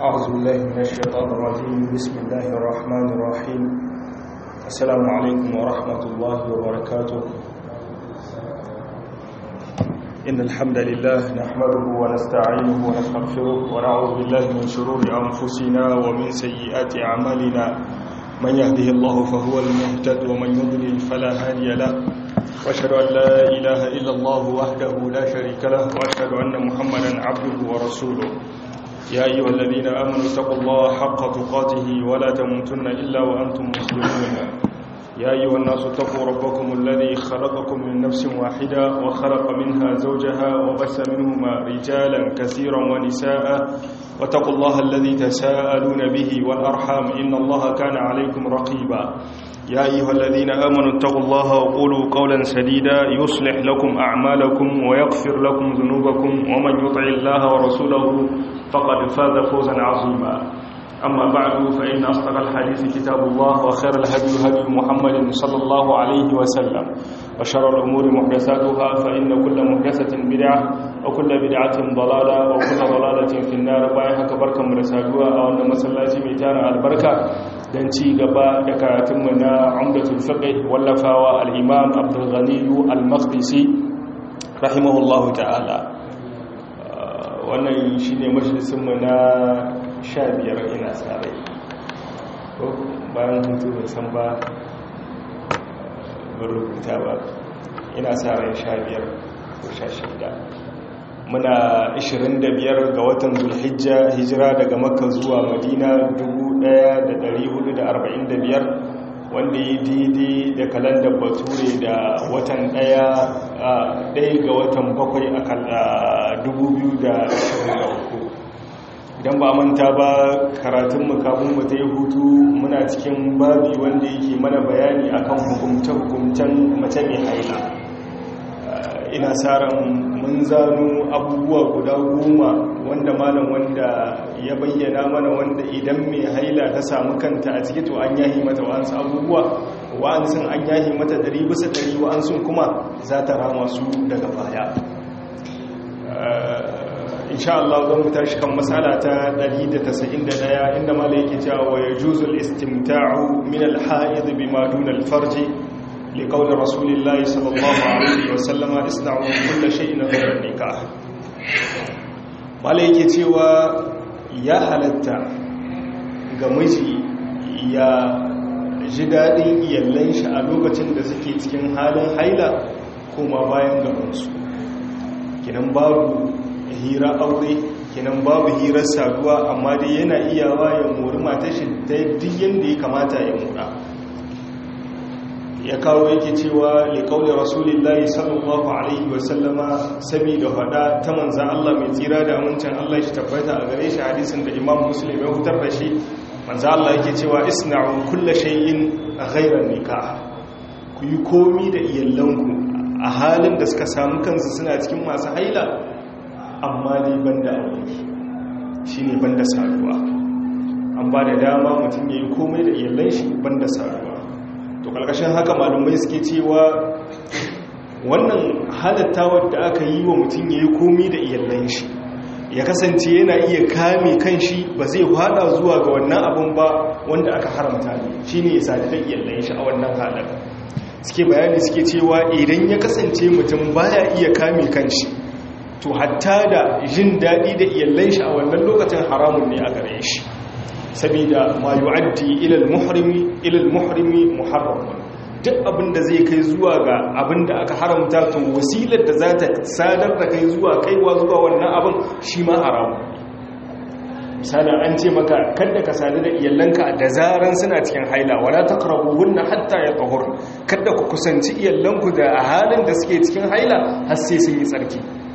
أعوذ بالله من الشيطان الرجيم بسم الله الرحمن الرحيم السلام عليكم ورحمة الله وبركاته إن الحمد لله نحمده ونستعينه ونستغفره ونعوذ بالله من شرور أنفسنا ومن سيئات أعمالنا من يهده الله فهو المهتد ومن يضلل فلا هادي له واشهد أن لا إله إلا الله وحده لا شريك له واشهد أن محمدا عبده ورسوله يا أيها الذين آمنوا اتقوا الله حق تقاته ولا تموتن إلا وأنتم مسلمون يا أيها الناس اتقوا ربكم الذي خلقكم من نفس واحدة وخلق منها زوجها وبث منهما رجالا كثيرا ونساء واتقوا الله الذي تساءلون به والأرحام إن الله كان عليكم رقيبا يا أيها الذين آمنوا اتقوا الله وقولوا قولا سديدا يصلح لكم أعمالكم ويغفر لكم ذنوبكم ومن يطع الله ورسوله فقد فاز فوزا عظيما أما بعد فإن أصدق الحديث كتاب الله وخير الهدي هدي محمد صلى الله عليه وسلم وشر الأمور محدثاتها فإن كل محدثة بدعة وكل بدعة ضلالة وكل ضلالة في النار بايها كبركة مرسالوها أو أن مسلاتي ميتانا البركة don ci gaba da karatunmu na umdatul fiqh wallafawa al-imam abdul ghani al-maqdisi rahimahullahu ta'ala wannan shine majalisinmu na 15 ina tsare bayan hutu da san ba rubuta ba ina tsare 15 ko 16 muna 25 ga watan zulhijja hijira daga makka zuwa madina 1445 wanda ya daidai da kalandar bature da watan daya daya ga watan bakwai a 2023 idan ba manta ba karatun kafin mu ta yi hutu muna cikin babi wanda yake mana bayani akan hukumce-hukumcen mace mai haila ina tsarin mun zano abubuwa guda goma wanda malam wanda ya bayyana mana wanda idan mai haila ta samu kanta a ciki to an yahi mata wa'ansu abubuwa wa'ansun an yahi mata dari bisa dari wa'ansun kuma za ta rama su daga baya insha Allah zan mu tashi kan matsala ta 191 inda malam yake cewa wa yajuzul istimta'u min al-ha'id bima duna al-farji لقول رسول الله صلى الله عليه وسلم اصنعوا كل شيء غير النكاح malai yake cewa ya halatta ga miji ya ji daɗin iyallan shi a lokacin da suke cikin halin haila kuma bayan gabansu kinan babu hira aure kinan babu hirar saduwa amma dai yana iyawa ya mori matashi ta duk yadda ya kamata ya mora ya kawo yake cewa liƙaunin rasulullahi sallallahu alaihi wasallama saboda hada ta manzan Allah mai tsira da amincin Allah shi tabbata a gare shi hadisin da imam muslim ya hutar da shi manzan Allah yake cewa isna'u kulla shay'in ghayra nikah ku yi komi da iyallanku a halin da suka samu kansu suna cikin masu haila amma dai banda aure shine banda saduwa an ba da dama mutum ya yi komai da iyallan shi banda saduwa to kalkashin haka malumai suke cewa wannan halatta wadda aka yi wa mutum ya yi komi da iyallan shi ya kasance yana iya kame kan shi ba zai hada zuwa ga wannan abin ba wanda aka haramta ne shi ne ya sadu da iyallan shi a wannan halar suke bayani suke cewa idan ya kasance mutum baya iya kame kan shi to hatta da jin daɗi da iyallan shi a wannan lokacin haramun ne a gare shi sabida ma yu'addi ila al-muhrimi ila al-muhrimi muharram duk abinda zai kai zuwa ga abinda aka haramta to wasilar da za ta sadar da kai zuwa kaiwa zuwa wannan abin shi ma haramu misalin an ce maka kada ka sadu da iyalanka da zaran suna cikin haila wala taqrabuhunna hatta yatahur kada ku kusanci iyalanku da halin da suke cikin haila har sai sun yi tsarki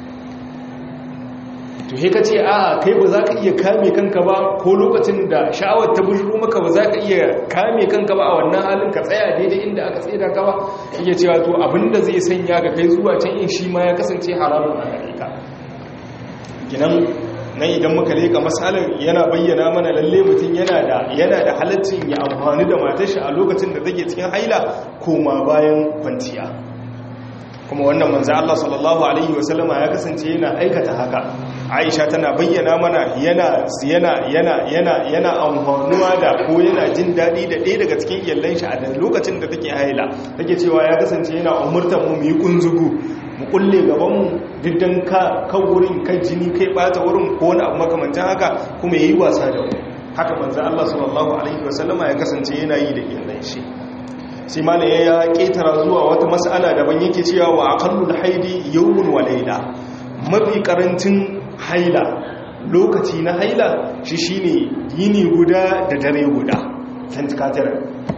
to he ka ce a kai ba za ka iya kame kanka ba ko lokacin da sha'awar ta bujiro maka ba za ka iya kame kanka ba a wannan halin ka tsaya daidai inda aka tsira ka ba iya cewa to abinda zai sanya ga kai zuwa can in shi ma ya kasance haramun a gare ka ginan nan idan muka leka misalin yana bayyana mana lalle mutum yana da yana da halaccin ya amfani da matar shi a lokacin da take cikin haila koma bayan kwanciya kuma wannan manzo Allah sallallahu alaihi wasallama ya kasance yana aikata haka Aisha tana bayyana mana yana yana yana yana yana amfanuwa da ko yana jin dadi da ɗaya daga cikin iyallan shi a lokacin da take haila take cewa ya kasance yana umurtar mu mu yi kunzugu mu kulle gaban mu diddan ka kan wurin kan jini kai bata wurin ko wani abu makamancin haka kuma yayi wasa da mu haka manzo Allah sallallahu alaihi wasallama ya kasance yana yi da iyallan shi sai malam ya ketara zuwa wata mas'ala daban yake cewa wa aqallul haidi yawmun wa layla mafi karancin haila lokaci na haila shi shine yini guda da dare guda tantikatar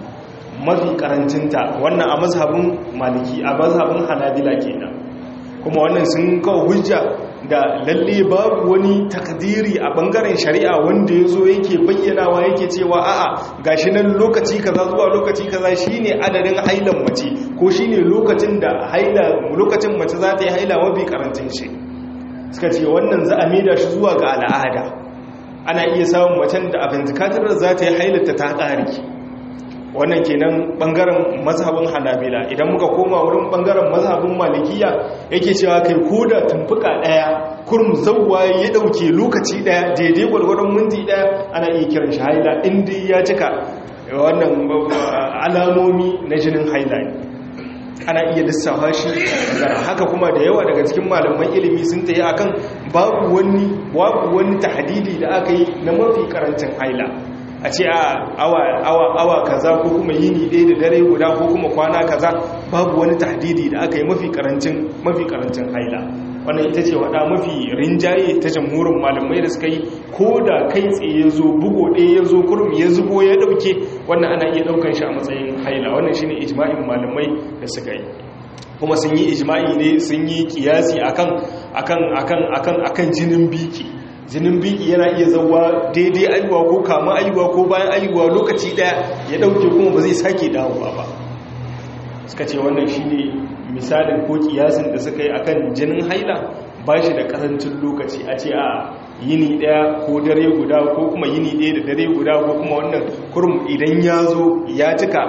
mafi karancinta wannan a mazhabin maliki a mazhabin hanabila kenan kuma wannan sun kawo hujja da lalle babu wani takdiri a bangaren shari'a wanda ya zo yake bayyanawa yake cewa a'a gashi nan lokaci kaza zuwa lokaci kaza shine adadin hailan mace ko shine lokacin da haila lokacin mace za ta yi haila mafi karancin shi suka ce wannan za a maida shi zuwa ga al'ada ana iya samun macen da abin zakatar za ta yi hailata ta ƙari wannan kenan bangaren mazhabin hanabila idan muka koma wurin bangaren mazhabin malikiya yake cewa kai koda tumfuka daya kurum zawwa ya dauke lokaci daya daidai gwargwadon minti daya ana iya kiran shi haila inda ya cika wannan alamomi na jinin haila ne ana iya lissafa shi haka kuma da yawa daga cikin malaman ilimi sun tayi akan babu wani babu wani tahdidi da aka yi na mafi karancin haila a ce a awa awa awa kaza ko kuma yini ɗaya da dare guda ko kuma kwana kaza babu wani tahdidi da aka yi mafi karancin mafi karancin haila wannan ita ce wada mafi rinjaye ta jamhurin malamai da suka yi ko da kai tsaye ya zo bugo ɗaya ya zo kurum ya zubo ya ɗauke wannan ana iya ɗaukan shi a matsayin haila wannan shine ijma'in malamai da suka yi kuma sun yi ijma'i ne sun yi kiyasi akan akan akan akan akan jinin biki jinin biki yana iya zauwa daidai aiwa ko kama aiwa ko bayan aiwa lokaci daya ya dauke kuma ba zai sake dawowa ba suka ce wannan shine misalin ko kiyasin da suka yi akan jinin haila ba shi da karancin lokaci a ce a yini daya ko dare guda ko kuma yini daya da dare guda ko kuma wannan kurum idan ya zo ya cika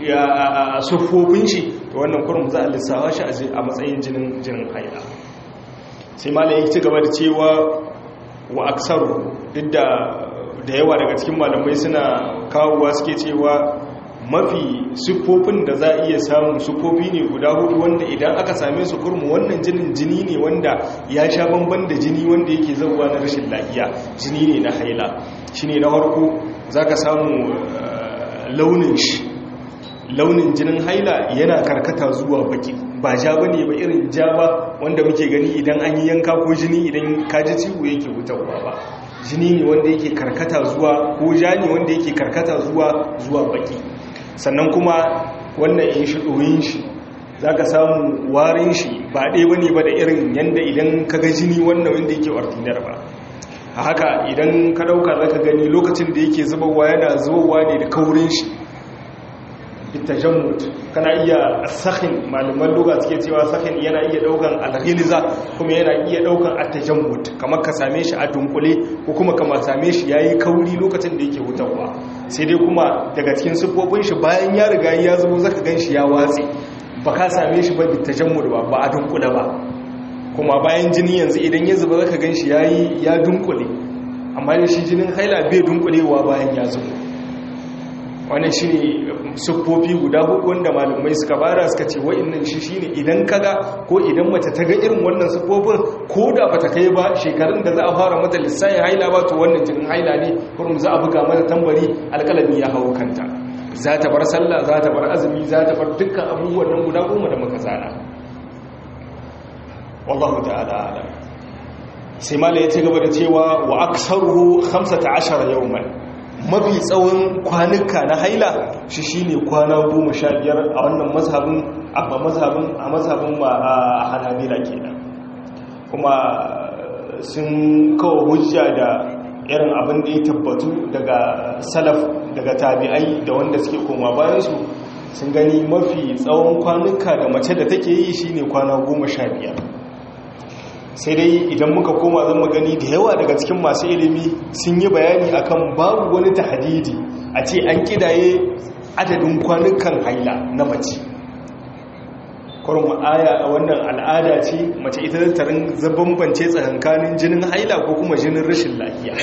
a sufofin shi to wannan kurum za a lissawa shi a matsayin jinin jinin haila sai malam ya ci gaba da cewa wa aksaru duk da da yawa daga cikin malamai suna kawowa suke cewa mafi siffofin da za a iya samun siffofi ne guda hudu wanda idan aka same su kurmu wannan jinin jini ne wanda ya sha bamban da jini wanda yake zauwa na rashin lafiya jini ne na haila shi ne na harko za ka samu launin shi launin jinin haila yana karkata zuwa baki ba ja ba ne ba irin ja ba wanda muke gani idan an yi yanka ko jini idan kaji ciwo yake wutarwa ba jini ne wanda yake karkata zuwa ko ja ne wanda yake karkata zuwa zuwa baki sannan kuma wannan in shi ɗoyin shi za ka samu warin shi ba ɗaya ba ne ba da irin yadda idan ka ga jini wannan wanda yake ordinar ba a haka idan ka ɗauka za ka gani lokacin da yake zubarwa yana zubarwa ne da kaurin shi bitajammud kana iya sakhin malaman lugha suke cewa sakhin yana iya daukan alghilza kuma yana iya daukan atajammud kamar ka same shi a dunkule ko kuma kamar same shi yayi kauri lokacin da yake hutawa sai dai kuma daga cikin sifofin shi bayan ya riga ya zo zaka ganshi ya watsi ba ka same shi ba bitajammud ba ba a dunkule ba kuma bayan jini yanzu idan ya zuba zaka ganshi yayi ya dunkule amma shi jinin haila bai dunkulewa bayan ya zuba wannan shi ne siffofi guda hudu wanda malamai suka bara suka ce wa'annan shi shine idan kaga ko idan mace ta ga irin wannan siffofin ko da bata kai ba shekarun da za a fara mata lissayin haila ba to wannan jinin haila ne kurum za a buga mata tambari alkalami ya hau kanta za ta bar sallah za ta bar azumi za ta bar dukkan abubuwan nan guda goma da muka zana wallahu ta'ala alam sai malai ya ci gaba da cewa wa aksaruhu 15 yawman mafi tsawon kwanuka na haila shi shine kwana goma sha biyar a wannan mazhabin a mazhabin a mazhabin ma a hanabila kenan kuma sun kawo hujja da irin abin da ya tabbatu daga salaf daga tabi'ai da wanda suke koma bayansu sun gani mafi tsawon kwanuka da mace da take yi shine kwana goma sha biyar sai dai idan muka koma zan magani da yawa daga cikin masu ilimi sun yi bayani akan babu wani tahadidi a ce an kidaye adadin kwanukan haila na mace kurin aya wannan al'ada ce mace ita tarin bambance tsakankanin jinin haila ko kuma jinin rashin lafiya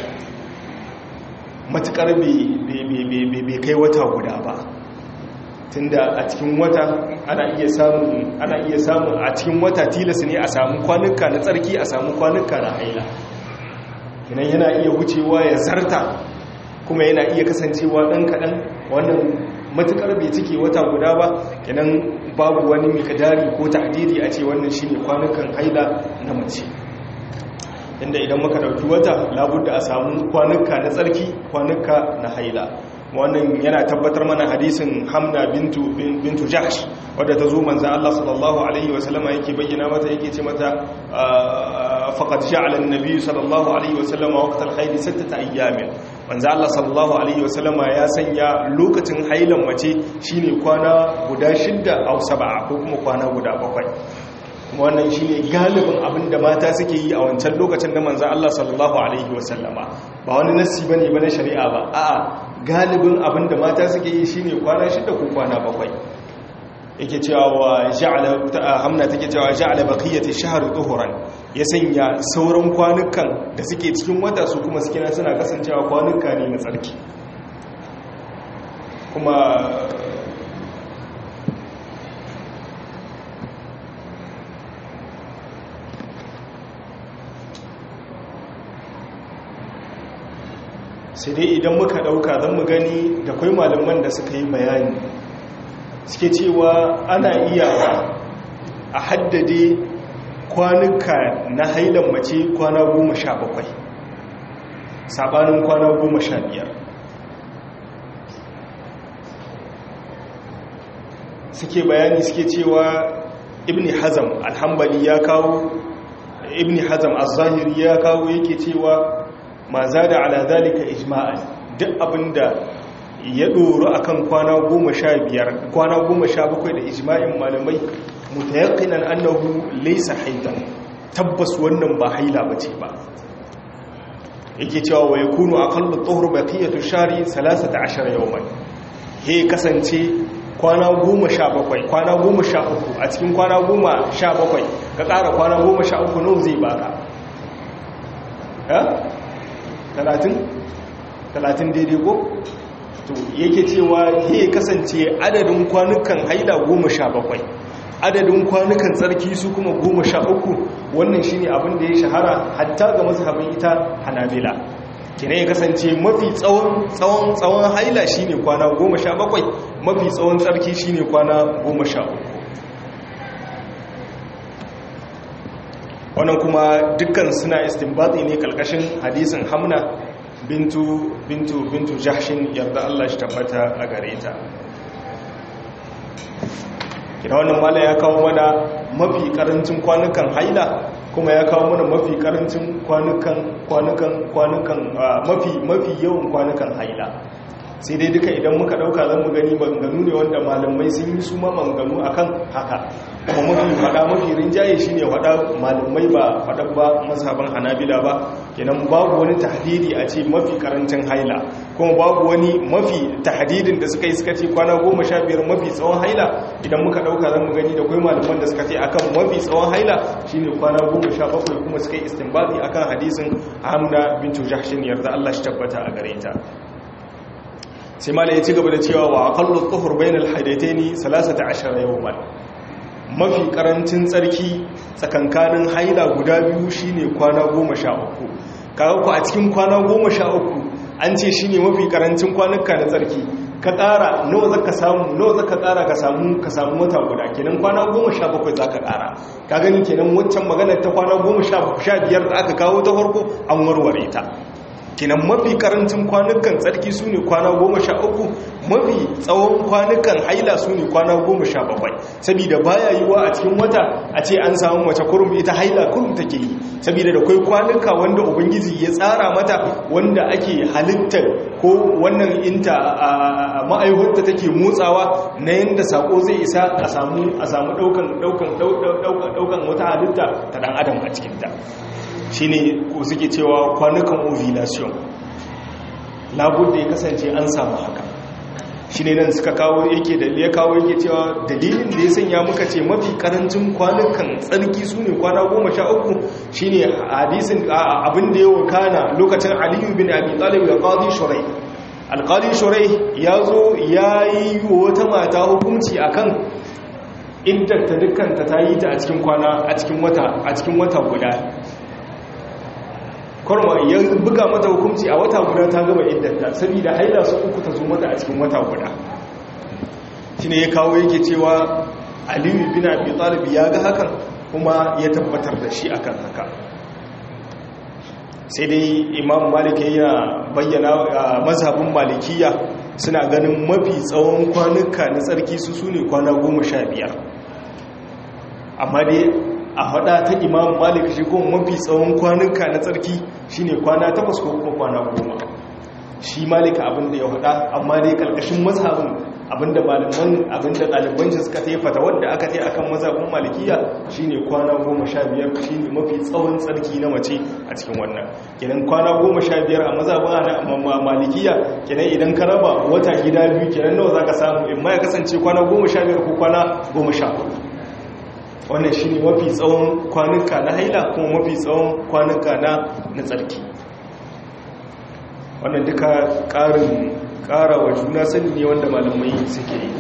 matukar bai kai wata guda ba tunda a cikin wata ana iya samun ana iya samun a cikin wata tilas ne a samu kwanuka na tsarki a samu kwanuka na haila kinan yana iya wucewa ya zarta kuma yana iya kasancewa ɗan kaɗan wannan matukar bai cike wata guda ba kinan babu wani mikadari ko ta'diri a ce wannan shine kwanukan haila na mace inda idan muka dauki wata labudda a samu kwanuka na tsarki kwanuka na haila wannan yana tabbatar mana hadisin hamna bintu bintu jahsh wadda ta zo manzo Allah sallallahu alaihi wasallama yake bayyana mata yake ce mata faqad ja'ala an-nabiy sallallahu alaihi wasallama waqtal hayd sittata ayyamin manzo Allah sallallahu alaihi wasallama ya sanya lokacin hailan mace shine kwana guda shidda aw sab'a ko kuma kwana guda bakwai kuma wannan shi ne galibin abin da mata suke yi a wancan lokacin da manzan Allah sallallahu Alaihi wasallama ba wani nassi ba ne ba na shari'a ba a'a galibin abin da mata suke yi shi ne kwana shida ko kwana bakwai yake cewa hamna take cewa ja'ala baqiyati shahr tuhuran ya sanya sauran kwanukan da suke cikin wata su kuma suke suna kasancewa kwanuka ne na tsarki kuma sai dai idan muka dauka zan mu gani da kwai malaman da suka yi bayani suke cewa ana iya a haddade kwanuka na hailan mace kwana goma sha bakwai sabanin kwana goma sha biyar suke bayani suke cewa ibn hazam alhambali ya kawo ibn hazam az-zahiri ya kawo yake cewa ma za da ala zalika ijma'an duk abinda ya doro akan kwana goma sha biyar kwana goma sha bakwai da ijma'in malamai mutayaqqinan annahu laysa haidan tabbas wannan ba haila bace ba yake cewa wa yakunu aqallu dhuhr baqiyatu shari 13 yawman he kasance kwana goma sha bakwai kwana goma sha uku a cikin kwana goma sha bakwai ka ƙara kwana goma sha uku nau zai baka talatin talatin daidai ko to yake cewa he kasance adadin kwanukan haida goma sha bakwai adadin kwanukan tsarki su kuma goma sha uku wannan shine abin da ya shahara hatta ga mazhabin ita hanabila kina ya kasance mafi tsawon tsawon tsawon haila shine kwana goma sha bakwai mafi tsawon tsarki shine kwana goma sha uku wannan kuma dukkan suna istinbati ne kalkashin hadisin hamna bintu bintu bintu jahshin yarda Allah shi tabbata a gare ta kina wannan mala ya kawo mana mafi karancin kwanukan haila kuma ya kawo mana mafi karancin kwanukan kwanukan kwanukan mafi mafi yawan kwanukan haila sai dai duka idan muka dauka zan mu gani maganganu ne wanda malamai sun yi su ma maganganu akan haka kuma mafi fada mafi rinjaye shine fada malamai ba fada ba mazhaban hanabila ba kenan babu wani tahdidi a ce mafi karancin haila kuma babu wani mafi tahdidin da suka yi suka ce kwana goma sha biyar mafi tsawon haila idan muka dauka zan mu gani da kwai malaman da suka ce akan mafi tsawon haila shine kwana goma sha bakwai kuma suka yi istinbati akan hadisin hamna bintu jahshin yarda Allah shi tabbata a gare ta sai malai ya ci gaba da cewa wa aqallu tuhur bainal haidataini 13 yawman mafi karancin tsarki tsakankanin haila guda biyu shine kwana 13 kaga ku a cikin kwana 13 an ce shine mafi karancin kwanuka na tsarki ka ƙara nawa zaka samu nawa zaka ƙara ka samu ka samu wata guda kenan kwana 17 zaka ƙara ka gani kenan waccan maganar ta kwana 15 da aka kawo ta farko an warware ta kinan mafi karancin kwanukan tsarki su ne kwana goma sha uku mafi tsawon kwanukan haila su ne kwana goma sha bakwai saboda baya yiwa a cikin wata a ce an samu mace kurum ita haila kurum take yi saboda da kwai kwanuka wanda ubangiji ya tsara mata wanda ake halittar ko wannan inta a ma'aihunta take motsawa na yadda sako zai isa a samu a samu daukan daukan daukan wata halitta ta dan adam a cikinta shi ne suke cewa kwanukan ovulation labudda ya kasance an samu haka shi ne nan suka kawo yake da ya kawo yake cewa dalilin da ya sanya muka ce mafi karancin kwanukan tsarki su ne kwana goma sha uku shi ne hadisin abin da ya wakana lokacin aliyu bin abi talib da qadi shurai alqadi shurai ya zo ya yi wata mata hukunci akan iddata dukkanta ta yi ta a cikin kwana a cikin wata a cikin wata guda kwarma ya buga mata hukunci a wata guda ta gaba iddata saboda haila su uku ta zo mata a cikin wata guda shi ne ya kawo yake cewa aliyu bin abi talib ya ga hakan kuma ya tabbatar da shi akan haka sai dai imam malik ya bayyana mazhabin malikiya suna ganin mafi tsawon kwanuka na tsarki su su ne kwana goma sha biyar amma dai a hada ta imam malik shi kuma mafi tsawon kwanuka na tsarki shine kwana takwas ko kuma kwana goma shi malik abinda ya hada amma dai karkashin mazhabin abinda malaman abinda ɗaliban shi suka taifata wadda aka tai akan mazhabin malikiya shine kwana goma sha biyar shine mafi tsawon tsarki na mace a cikin wannan kenan kwana goma sha biyar a mazhabin malikiya kenan idan ka raba wata gida biyu kenan nawa zaka samu in ma ya kasance kwana goma sha biyar ko kwana goma sha hudu wannan shi ne mafi tsawon kwanuka na haila kuma mafi tsawon kwanuka na na tsarki wannan duka ƙarin ƙara wa juna sani ne wanda malamai suke yi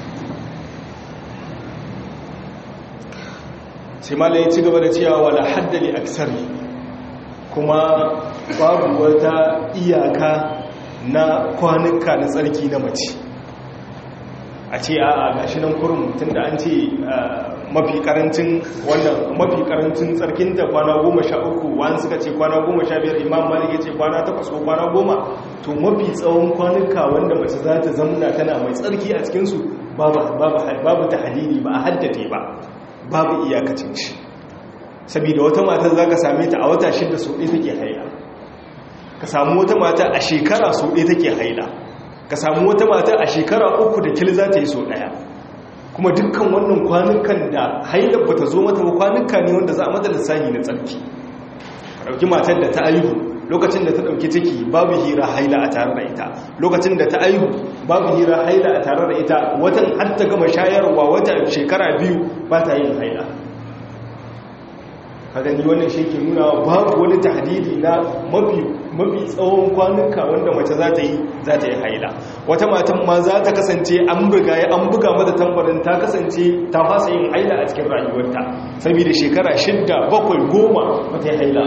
sai malaye ci gaba da cewa wala haddali aksari kuma babu wata iyaka na kwanuka na tsarki na mace a ce a gashi nan kurum tun da an ce mafi karancin wannan mafi karancin tsarkin da kwana goma sha uku wani suka ce kwana goma sha biyar imam malik ya ce kwana takwas ko kwana goma to mafi tsawon kwanuka wanda mace za ta zamna tana mai tsarki a cikinsu babu ta halili ba a haddade ba babu iyakacin shi saboda wata mata za ka same ta a wata shida so ɗaya take haila ka samu wata mata a shekara so ɗaya take haila ka samu wata mata a shekara uku da kil za ta yi so ɗaya kuma dukkan wannan kwanukan da hailar ba ta zo mata ba kwanuka ne wanda za a mata lissahi na tsarki ka ɗauki matar da ta aihu lokacin da ta ɗauki ciki babu hira haila a tare da ita lokacin da ta aihu babu hira haila a tare da ita watan har ta gama shayarwa wata shekara biyu ba ta yin haila ka gani wannan shi ke nuna babu wani tahdidi na mafi mafi tsawon kwanuka wanda mace za ta yi za ta yi haila wata matan ma za ta kasance an buga ya an buga mata tambarin ta kasance ta fasa yin haila a cikin rayuwarta saboda shekara shidda bakwai goma mata yi haila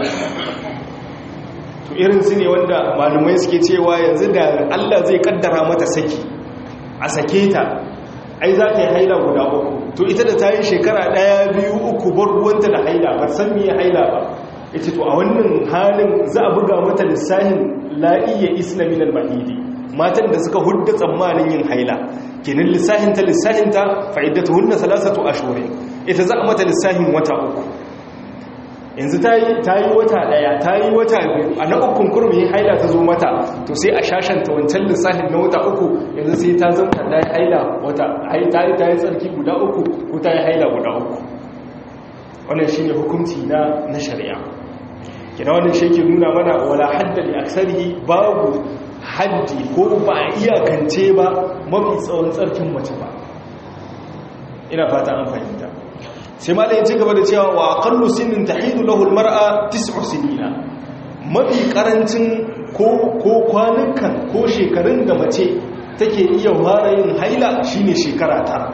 to irin su ne wanda malumai suke cewa yanzu da allah zai kaddara mata saki a sake ta ai za ta yi haila guda uku to ita da ta yi shekara ɗaya biyu uku bar ruwanta da haila ba san miye haila ba ita to a wannan halin za a buga mata lissahin la'iyya islamin al-mahidi matan da suka hudda tsammanin yin haila kenan lissahin ta lissahin ta fa'iddatu hunna salasatu ashhurin ita za a mata lissahin wata uku yanzu ta yi wata daya ta yi wata biyu a na ukun kurmi haila ta zo mata to sai a shashanta wancan lissafin na wata uku yanzu sai ta zama ta yi haila wata ta yi ta yi tsarki guda uku ko ta yi haila guda uku wannan shi ne hukunci na na shari'a kina wannan shi ke nuna mana wala haddali aksari babu haddi ko ba a iyakance ba mafi tsawon tsarkin mace ba ina fata an fahimta sai malai ci gaba da cewa wa aqallu sinin tahidu lahu almar'a tis'u sinina mafi karancin ko ko kwanukan ko shekarun da mace take iya fara yin haila shine shekara tara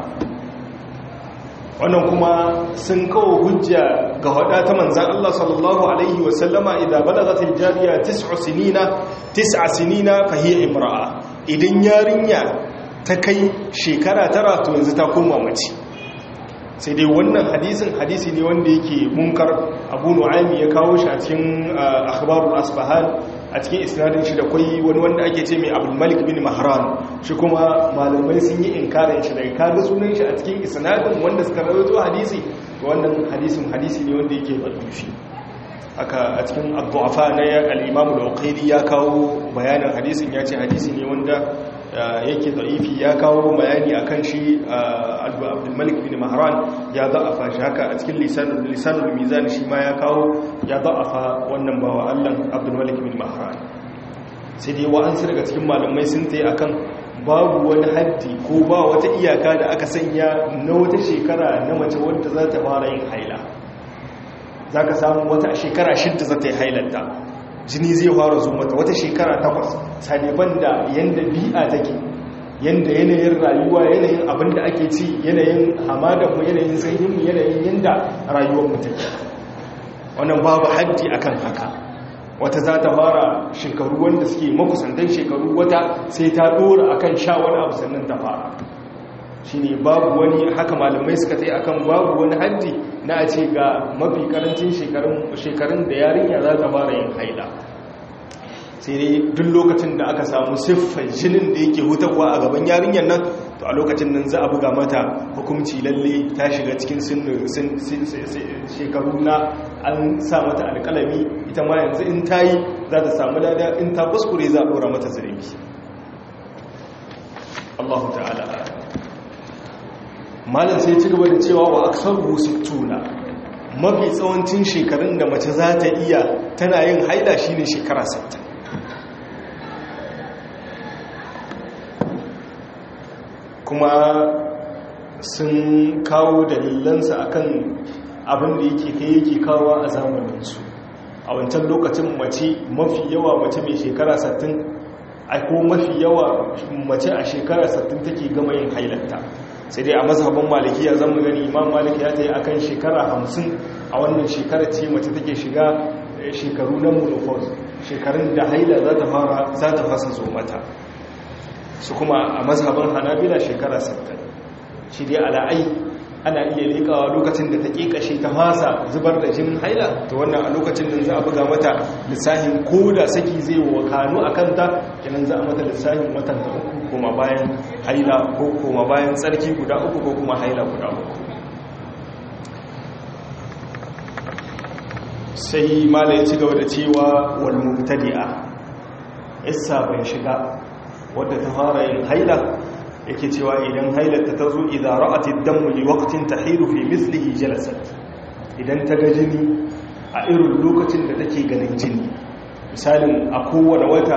wannan kuma sun kawo hujja ga hada ta manzan Allah sallallahu alaihi wasallama idan balagatil jariya tis'u sinina tis'a sinina fa hiya imra'a idan yarinya ta kai shekara tara to yanzu ta koma mace sai dai wannan hadisin hadisi ne wanda yake munkar abu nu'aymi ya kawo shi a cikin akhbarul asbahan a cikin isnadin shi da kwai wani wanda ake ce mai abdul malik bin mahran shi kuma malamai sun yi inkarin shi daga kaga sunan shi a cikin isnadin wanda suka rawaito hadisi wannan hadisin hadisi ne wanda yake da'ifi haka a cikin ad-du'afa na al-imam al-uqayli ya kawo bayanin hadisin ya ce hadisi ne wanda yake da'ifi ya kawo bayani akan shi abdulmalik bin mahran ya za'afa shi haka a cikin lisanul mizan shi ma ya kawo ya za'afa wannan bawa allan abdulmalik bin mahran sai dai wa'ansu daga cikin malamai sun ta yi akan babu wani haddi ko ba wata iyaka da aka sanya na wata shekara na mace wadda za ta fara yin haila za ka samu wata shekara shidda za ta yi hailanta jini zai fara zo mata wata shekara takwas saliban da yadda bi'a take yadda yanayin rayuwa yanayin abin da ake ci yanayin hamadanmu yanayin sanyinmu yanayin yadda rayuwarmu take wannan babu haddi akan haka wata za ta fara shekaru wanda suke makusantan shekaru wata sai ta dora akan sha wani abu sannan ta fara shi ne babu wani haka malamai suka tsaye akan babu wani haddi na a ce ga mafi karancin shekarun da yarinya za ta fara yin haila sai dai duk lokacin da aka samu siffar jinin da yake hutarwa a gaban yarinyar nan to a lokacin nan za a buga mata hukumci lalle ta shiga cikin shekaru na an sa mata alkalami ita ma yanzu in ta yi za ta samu dada in ta kuskure za a ɗora mata zirimi Allah ta'ala malam sai ci gaba da cewa wa aksar tuna mafi tsawancin shekarun da mace za ta iya tana yin haida shine shekara 60 kuma sun kawo dalilansa akan abin da yake kai yake kawo a zamaninsu a wancan lokacin mace mafi yawa mace mai shekara 60 ko mafi yawa mace a shekara 60 take gama yin hailanta sai dai a mazhabin malikiya zan gani imam maliki ya ta yi akan shekara 50 a wannan shekara ce mace take shiga shekaru na menopause shekarun da haila za ta fara za ta fasa zo mata su kuma a mazhabin hanabila shekara 60 shi dai ala'ai ana iya lekawa lokacin da ta kashe ta fasa zubar da jinin haila ta wannan a lokacin da za a buga mata lissahin ko da saki zai wa kanu a kanta kenan za a mata lissahin watan ta uku kuma bayan haila ko kuma bayan tsarki guda uku ko kuma haila guda uku sai mala ya ci gaba da cewa wal mubtadi'a isa bai shiga wadda ta fara yin haila yake cewa idan hailarta ta zo idan ra'atid damu li waqtin tahiru fi mislihi jalasat idan ta ga jini a irin lokacin da take ganin jini misalin a kowane wata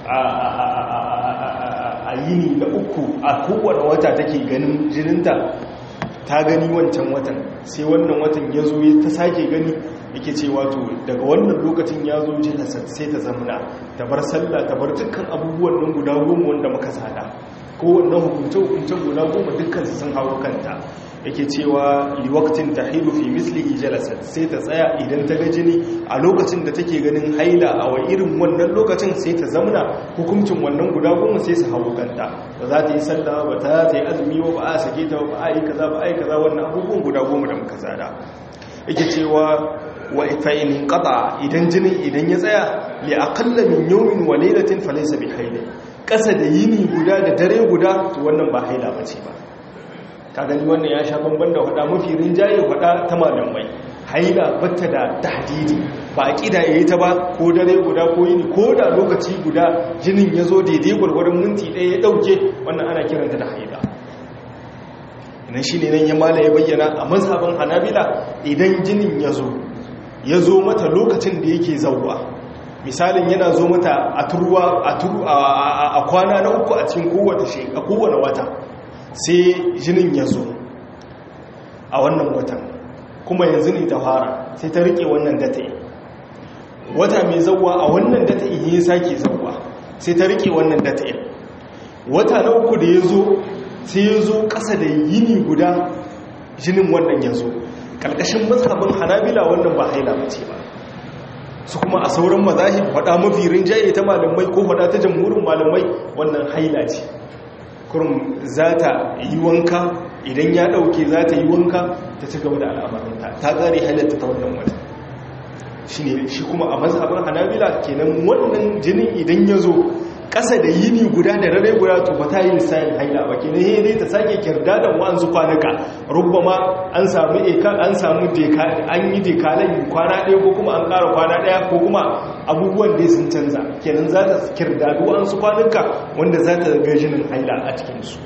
a yini da uku a kowane wata take ganin jininta ta gani wancan watan sai wannan watan ya zo ta sake gani yake ce wato daga wannan lokacin ya zo jalasat sai ta zamna ta bar sallah ta bar dukkan abubuwan nan guda goma wanda muka sada kowanne hukunce-hukuncen guda goma dukkan sun hau kanta yake cewa liwaktin ta hilu fi mislihi jalasat sai ta tsaya idan ta ga jini a lokacin da take ganin haila a wa irin wannan lokacin sai ta zamna hukuncin wannan guda goma sai su hau kanta ba za ta yi sallah ba ta ta yi azumi ba ba a sake ta ba a yi kaza ba a yi kaza wannan abubuwan guda goma da muka tsada yake cewa wa fa'in qata idan jinin idan ya tsaya li aqalla min yawmin wa laylatin falaysa bi haila ƙasa da yini guda da dare guda to wannan ba haila ba ce ba ka gani wannan ya sha bamban da hada mafi rinjaye hada ta malamai haila batta da tahdidi ba a ƙida ya yi ta ba ko dare guda ko yini ko da lokaci guda jinin ya zo daidai gwargwaron minti ɗaya ya ɗauke wannan ana kiranta da haila idan shi ne nan ya mala ya bayyana a mazhabin hanabila idan jinin ya zo ya zo mata lokacin da yake zauwa misalin yana zo mata a turuwa a kwana na uku a cikin kowane wata sai jinin ya zo a wannan watan kuma yanzu ne ta fara sai ta rike wannan data wata mai zauwa a wannan data ya sake zauwa sai ta rike wannan data wata na uku da ya zo sai ya zo ƙasa da yini guda jinin wannan ya zo ƙarƙashin mazhabin hanabila wannan ba haila mace ba su kuma a sauran mazahib faɗa mafi rinjaye ta malamai ko faɗa ta jamhurin malamai wannan haila ce kurum za ta yi wanka idan ya ɗauke za ta yi wanka ta ci gaba da al'amarinta ta ƙare halatta ta wannan wata shi ne shi kuma a mazhabin hanabila kenan wannan jinin idan ya zo ƙasa da yini guda da rare guda to ba ta yi lissayin haila ba kenan he dai ta sake kirda da wa'ansu kwanuka rubbama an samu eka an samu deka an yi dekalan kwana ɗaya ko kuma an ƙara kwana ɗaya ko kuma abubuwan da sun canza kenan za ta kirda da wa'ansu kwanuka wanda za ta ga jinin haila a cikinsu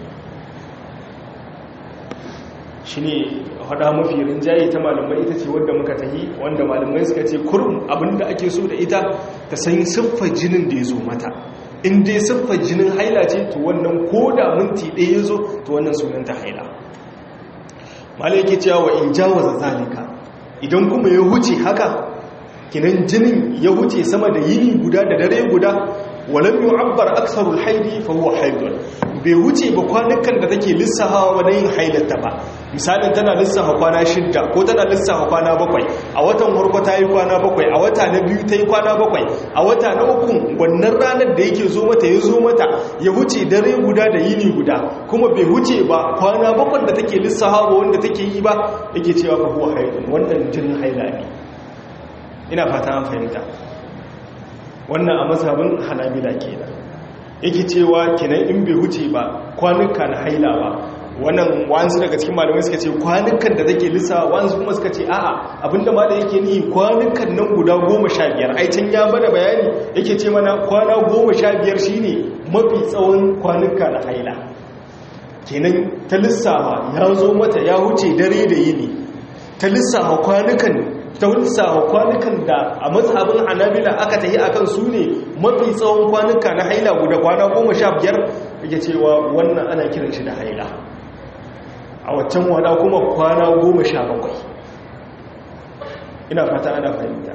shi ne hada mafi rinjaye ta malamai ita ce wadda muka tahi wanda malamai suka ce kurum abinda ake so da ita ta san siffar jinin da ya zo mata in dai siffar jinin haila ce to wannan ko da minti ɗaya ya zo to wannan sunanta haila malaiki cewa wa in jawaza zalika idan kuma ya huce haka kinan jinin ya huce sama da yini guda da dare guda walam yu'abbar aksarul haidi fa huwa haidun bai huce ba kwanukan da take lissafawa wa yin hailata ba misalin tana lissafa kwana shidda ko tana lissafa kwana bakwai a watan farko ta yi kwana bakwai a wata na biyu ta yi kwana bakwai a wata na uku wannan ranar da yake zo mata ya zo mata ya huce dare guda da yini guda kuma bai huce ba kwana bakwai da take lissafawa wanda take yi ba yake cewa fa huwa haidun wannan jinin haila ne ina fata an fahimta wannan a mazhabin hanabila kenan yake cewa kenan in bai huce ba kwanuka na haila ba wannan wanzu daga cikin malamai suka ce kwanukan da take lissa wanzu kuma suka ce a'a abinda ma da yake ni kwanukan nan guda goma sha biyar ai can ya bada bayani yake ce mana kwana goma sha biyar shine mafi tsawon kwanuka na haila kenan ta lissafa ya zo mata ya huce dare da yini ta lissafa kwanukan ta lissafa kwanukan da a mazhabin hanabila aka tahi akan su ne mafi tsawon kwanuka na haila guda kwana goma sha biyar yake cewa wannan ana kiran shi da haila a waccan wada kuma kwana goma sha bakwai ina fata ana fahimta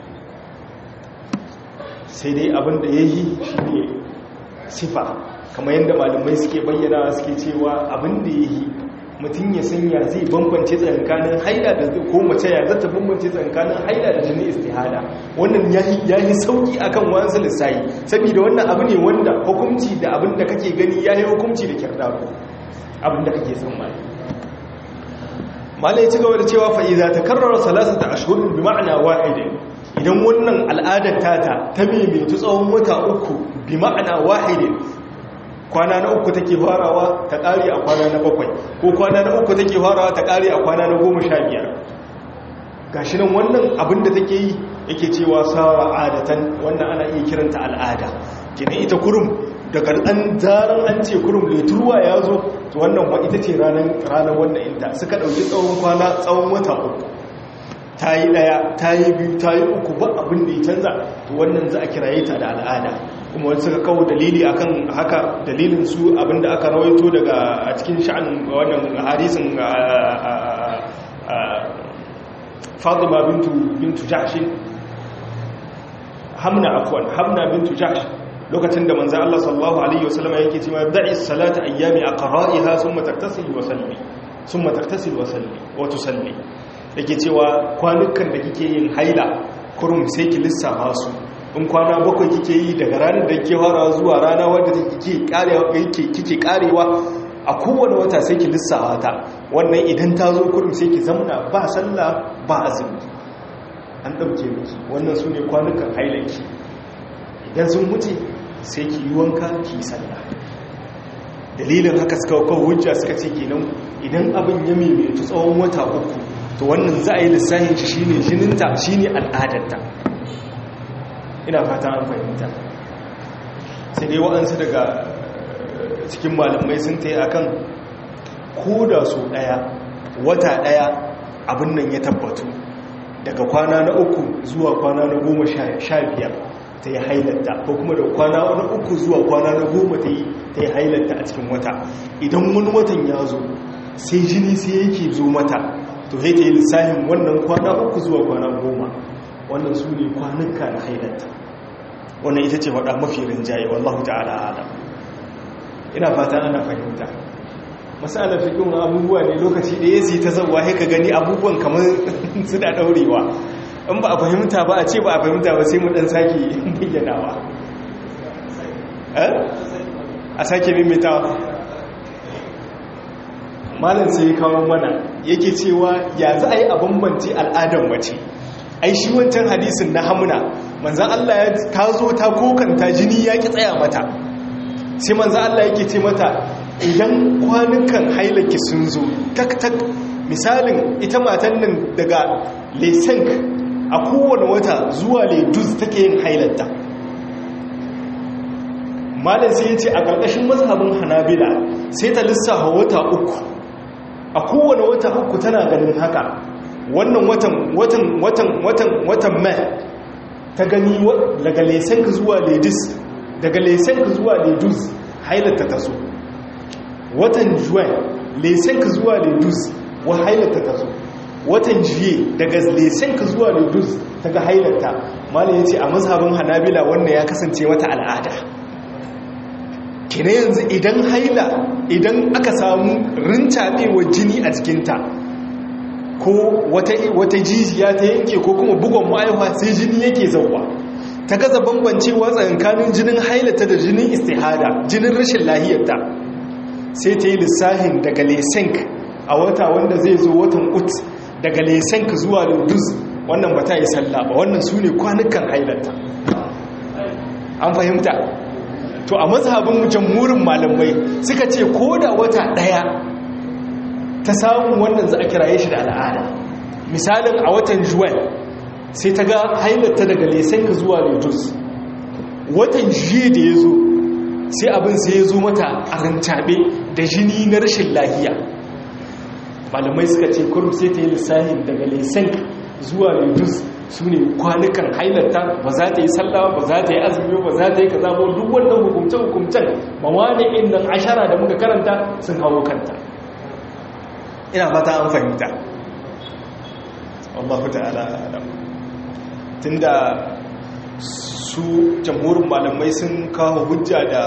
sai dai abin da ya yi shi ne sifa kamar yadda malamai suke bayyana suke cewa abin da ya yi mutum ya sanya zai bambance tsakanin haila da ko mace ya zata bambance tsakanin haila da jini istihada wannan ya yi sauki akan wasu lissayi saboda wannan abu ne wanda hukunci da abin da kake gani ya yi hukunci da kyardaro abin da kake tsammani malai ci gaba da cewa fa'iza ta karrara salasata ashirin bi ma'ana wahidin idan wannan al'adar tata ta maimaitu tsawon wata uku bi ma'ana wahidin kwana na uku take farawa ta ƙari a kwana na bakwai ko kwana na uku take farawa ta ƙari a kwana na goma sha biyar gashi nan wannan abin da take yi yake cewa sawa adatan wannan ana iya kiranta al'ada kenan ita kurum daga ɗan zaran an ce kurum leturwa ya zo to wannan wa ita ce ranar wannan inta suka ɗauki tsawon kwana tsawon wata uku ta yi ɗaya ta yi biyu ta yi uku ba abin da ya canza to wannan za a kiraye ta da al'ada kuma wani suka kawo dalili akan haka dalilin su abinda aka rawaito daga a cikin sha'an wannan hadisin fatima bintu bintu jahshin hamna afwan hamna bintu jahsh lokacin da manzo Allah sallallahu alaihi wasallam yake cewa da'i salata ayyami aqra'iha thumma taktasil wa salli thumma taktasil wa salli wa tusalli yake cewa kwanukan da kike yin haila kurum sai ki lissafa su in kwana bakwai kike yi daga ranar da ke fara zuwa rana wadda kike karewa a kowane wata sai ki lissawa ta wannan idan ta zo kurum sai ki zamna ba sallah ba azumi an ɗauke miki wannan su ne kwanukan hailanki idan sun wuce sai ki yi wanka ki yi sallah dalilin haka suka kawo hujja suka ce kenan idan abin ya maimaitu tsawon wata uku to wannan za a yi lissahin shi shine jininta shine al'adarta ina fata an fahimta sai dai waɗansu daga cikin malamai sun ta yi a kan koda su ɗaya wata ɗaya abin nan ya tabbatu daga kwana na uku zuwa kwana na goma sha biyar ta yi hailatta ko kuma da kwana na uku zuwa kwana na goma ta yi hailatta a cikin wata idan wani watan ya zo sai jini sai yake zo mata to sai ta yi lissahin wannan kwana uku zuwa kwana goma wannan su ne kwanuka na hailatta wannan ita ce faɗa mafi rinjaye wallahu ta'ala adam ina fata ana fahimta masalar fikin abubuwa ne lokaci da ya ta zauwa haika gani abubuwan kamar suna ɗaurewa in ba a fahimta ba a ce ba a fahimta ba sai mu ɗan sake bayyanawa a sake mimitawa malam sai ya kawo mana yake cewa ya za a yi a bambanci al'adar mace ai shi wancan hadisin na hamuna manzan Allah ya ta zo ta kokanta jini ya ki tsaya mata sai manzan Allah yake ce mata idan kwanukan hailaki sun zo tak tak misalin ita matan nan daga lesenk a kowane wata zuwa ledus take yin hailatta malam sai ya ce a ƙarƙashin mazhabin hanabila sai ta lissafa wata uku a kowane wata uku tana ganin haka wannan watan watan watan watan watan mai ta gani daga lesenka zuwa ledis daga lesenk zuwa ledus hailata ta zo watan juwan lesenk zuwa ledus wa hailata ta zo watan juye daga lesenk zuwa ledus daga hailata malam ya ce a mazhabin hanabila wannan ya kasance mata al'ada kina yanzu idan haila idan aka samu rintaɓewar jini a jikinta ko wata jijiya ta yanke ko kuma bugon ma'aihuwa sai jini yake zauwa ta gaza bambancewa tsakanin jinin hailata da jinin istihada jinin rashin lahiyarta sai ta yi lissahin daga lesenk a wata wanda zai zo watan ut daga lesenk zuwa lodus wannan ba ta yi sallah ba wannan su ne kwanukan hailata an fahimta to a mazhabin jamhurin malamai suka ce ko da wata daya ta samu wannan za a kiraye shi da al'ada misalin a watan juwan sai ta ga hailata daga lesenka zuwa letus watan jiye da ya zo sai abin sai ya zo mata a rantabe da jini na rashin lahiya malamai suka ce kurum sai ta yi lissahin daga lesenka zuwa letus su ne kwanukan hailata ba za ta yi sallah ba za ta yi azumi ba za ta yi kaza ba duk wannan hukumce-hukumcen mawani inda ashara da muka karanta sun hawo kanta ina fata an fahimta Allah ta'ala alam tunda su jamhurin malamai sun kawo hujja da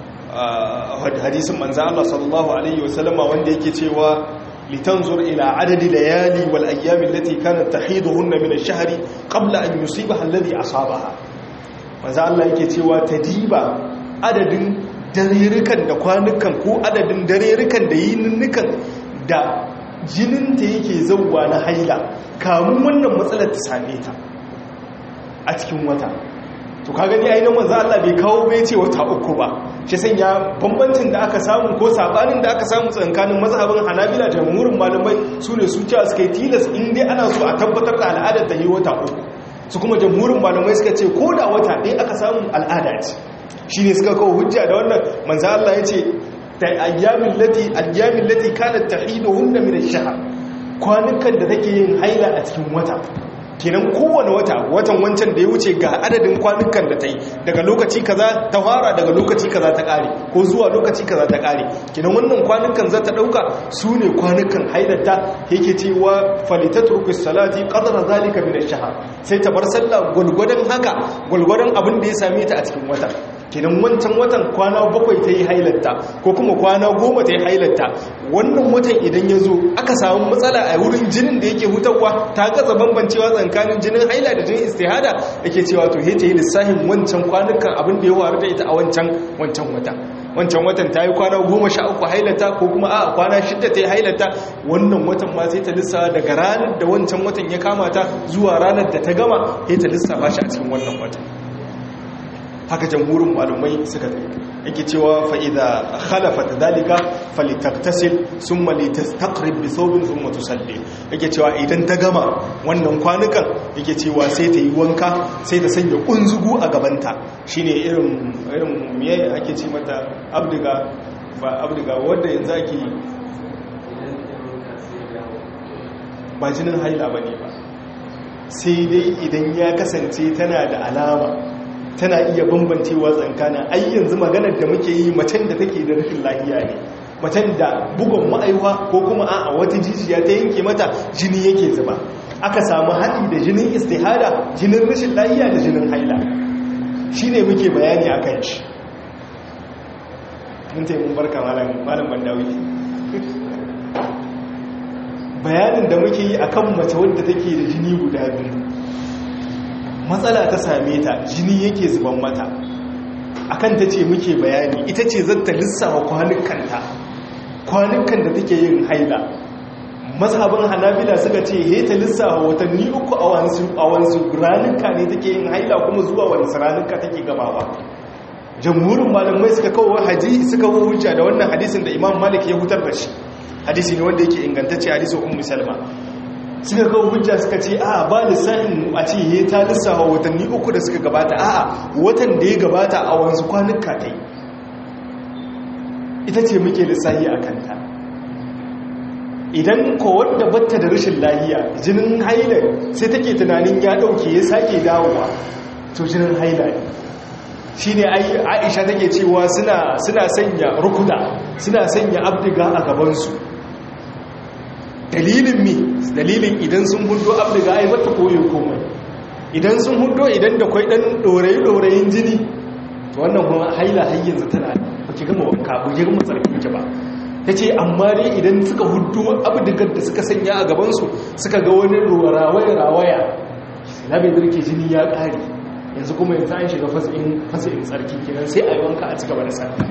hadisin manzo Allah sallallahu alaihi wasallama wanda yake cewa litanzur ila adadi layali wal ayyam allati kanat tahiduhunna min ash-shahri qabla an yusibaha alladhi asabaha manzo Allah yake cewa tadiba adadin darerukan da kwanukan ko adadin darerukan da yininnukan da jininta yake zauwa na haila kamun wannan matsalar ta same ta a cikin wata to ka gani ainihin manzo Allah bai kawo bai ce wata uku ba shi sanya bambancin da aka samu ko sabanin da aka samu tsakanin mazhabin Hanabila da jamhurin malamai su ne su cewa suka yi tilas in dai ana so a tabbatar da al'adar ta yi wata uku su kuma jamhurin malamai suka ce ko da wata ɗaya aka samu al'ada ce shine suka kawo hujja da wannan manzo Allah ya ce ta ayyamin lati ayyamin lati kanat tahiduhunna min ash-shahr kwanukan da take yin haila a cikin wata kenan kowane wata watan wancan da ya wuce ga adadin kwanukan da ta yi daga lokaci kaza ta fara daga lokaci kaza ta kare ko zuwa lokaci kaza ta kare kenan wannan kwanukan za ta dauka su ne kwanukan haidata yake cewa falitatruku salati qadra zalika min ash-shahr sai ta bar sallah gulgudan haka gulgudan abin da ya same ta a cikin wata kenan wancan watan kwana bakwai ta yi hailatta ko kuma kwana goma ta yi hailatta wannan watan idan ya zo aka samu matsala a wurin jinin da yake hutarwa ta gaza bambancewa tsakanin jinin haila da jinin istihada yake cewa to ta yi lissafin wancan kwanukan abin da ya waru da ita a wancan wancan wata wancan watan ta yi kwana goma sha uku hailata ko kuma a kwana shidda ta yi hailata wannan watan ma sai ta lissafa daga ranar da wancan watan ya kama ta zuwa ranar da ta gama sai ta lissafa shi a cikin wannan watan haka jamhurin malumai suka tsaye yake cewa fa'iza khalafat dalika falitaktasil sun malitastaqrib bi thawbin thumma tusalli yake cewa idan ta gama wannan kwanukan yake cewa sai ta yi wanka sai ta sanya kunzugu a gabanta shine irin irin miye ake ce mata abdiga ba abdiga wanda yanzu ake ba jinin haila bane ba sai dai idan ya kasance tana da alama tana iya bambancewa tsankana ai yanzu maganar da muke yi macen da take da rashin lafiya ne macen da bugun ma'aiwa ko kuma a wata jijiya ta yanke mata jini yake zuba aka samu haɗi da jinin istihada jinin rashin lafiya da jinin haila shi ne muke bayani a kan shi mun taimun barka malam bandawi bayanin da muke yi akan mace wadda take da jini guda biyu matsala ta same ta jini yake zuban mata akan ta ce muke bayani ita ce zata lissawa kwanukanta kwanukan da take yin haila mazhabin hanabila suka ce he ta lissawa watanni uku a wansu ranuka ne take yin haila kuma zuwa wani ranuka take gabawa jamhurin malamai suka kawo haji suka kawo hujja da wannan hadisin da imam malik ya hutar da shi hadisi ne wanda yake ingantacce hadisin ummu salma suka kawo hujja suka ce a ba lissafin a ce ya ta lissafa watanni uku da suka gabata a watan da ya gabata a wanzu kwanuka ta yi ita ce muke lissafi a kanta idan ko wadda batta da rashin lahiya jinin haila sai take tunanin ya dauke ya sake dawowa to jinin haila ne shine Aisha take cewa suna suna sanya rukuda suna sanya abdiga a gabansu dalilin mi dalilin idan sun hudo abdiga ai mata koyo komai idan sun hudo idan da kwai dan dorayi dorayin jini to wannan kuma haila har yanzu tana ba ki gama wanka ba ki gama tsarkin ki ba tace amma dai idan suka hudo abdigar da suka sanya a gabansu suka ga wani rawaya rawaya na bai dirke jini ya kare yanzu kuma yanzu an shiga fasin fasin tsarki kenan sai a yi wanka a cigaba da sarki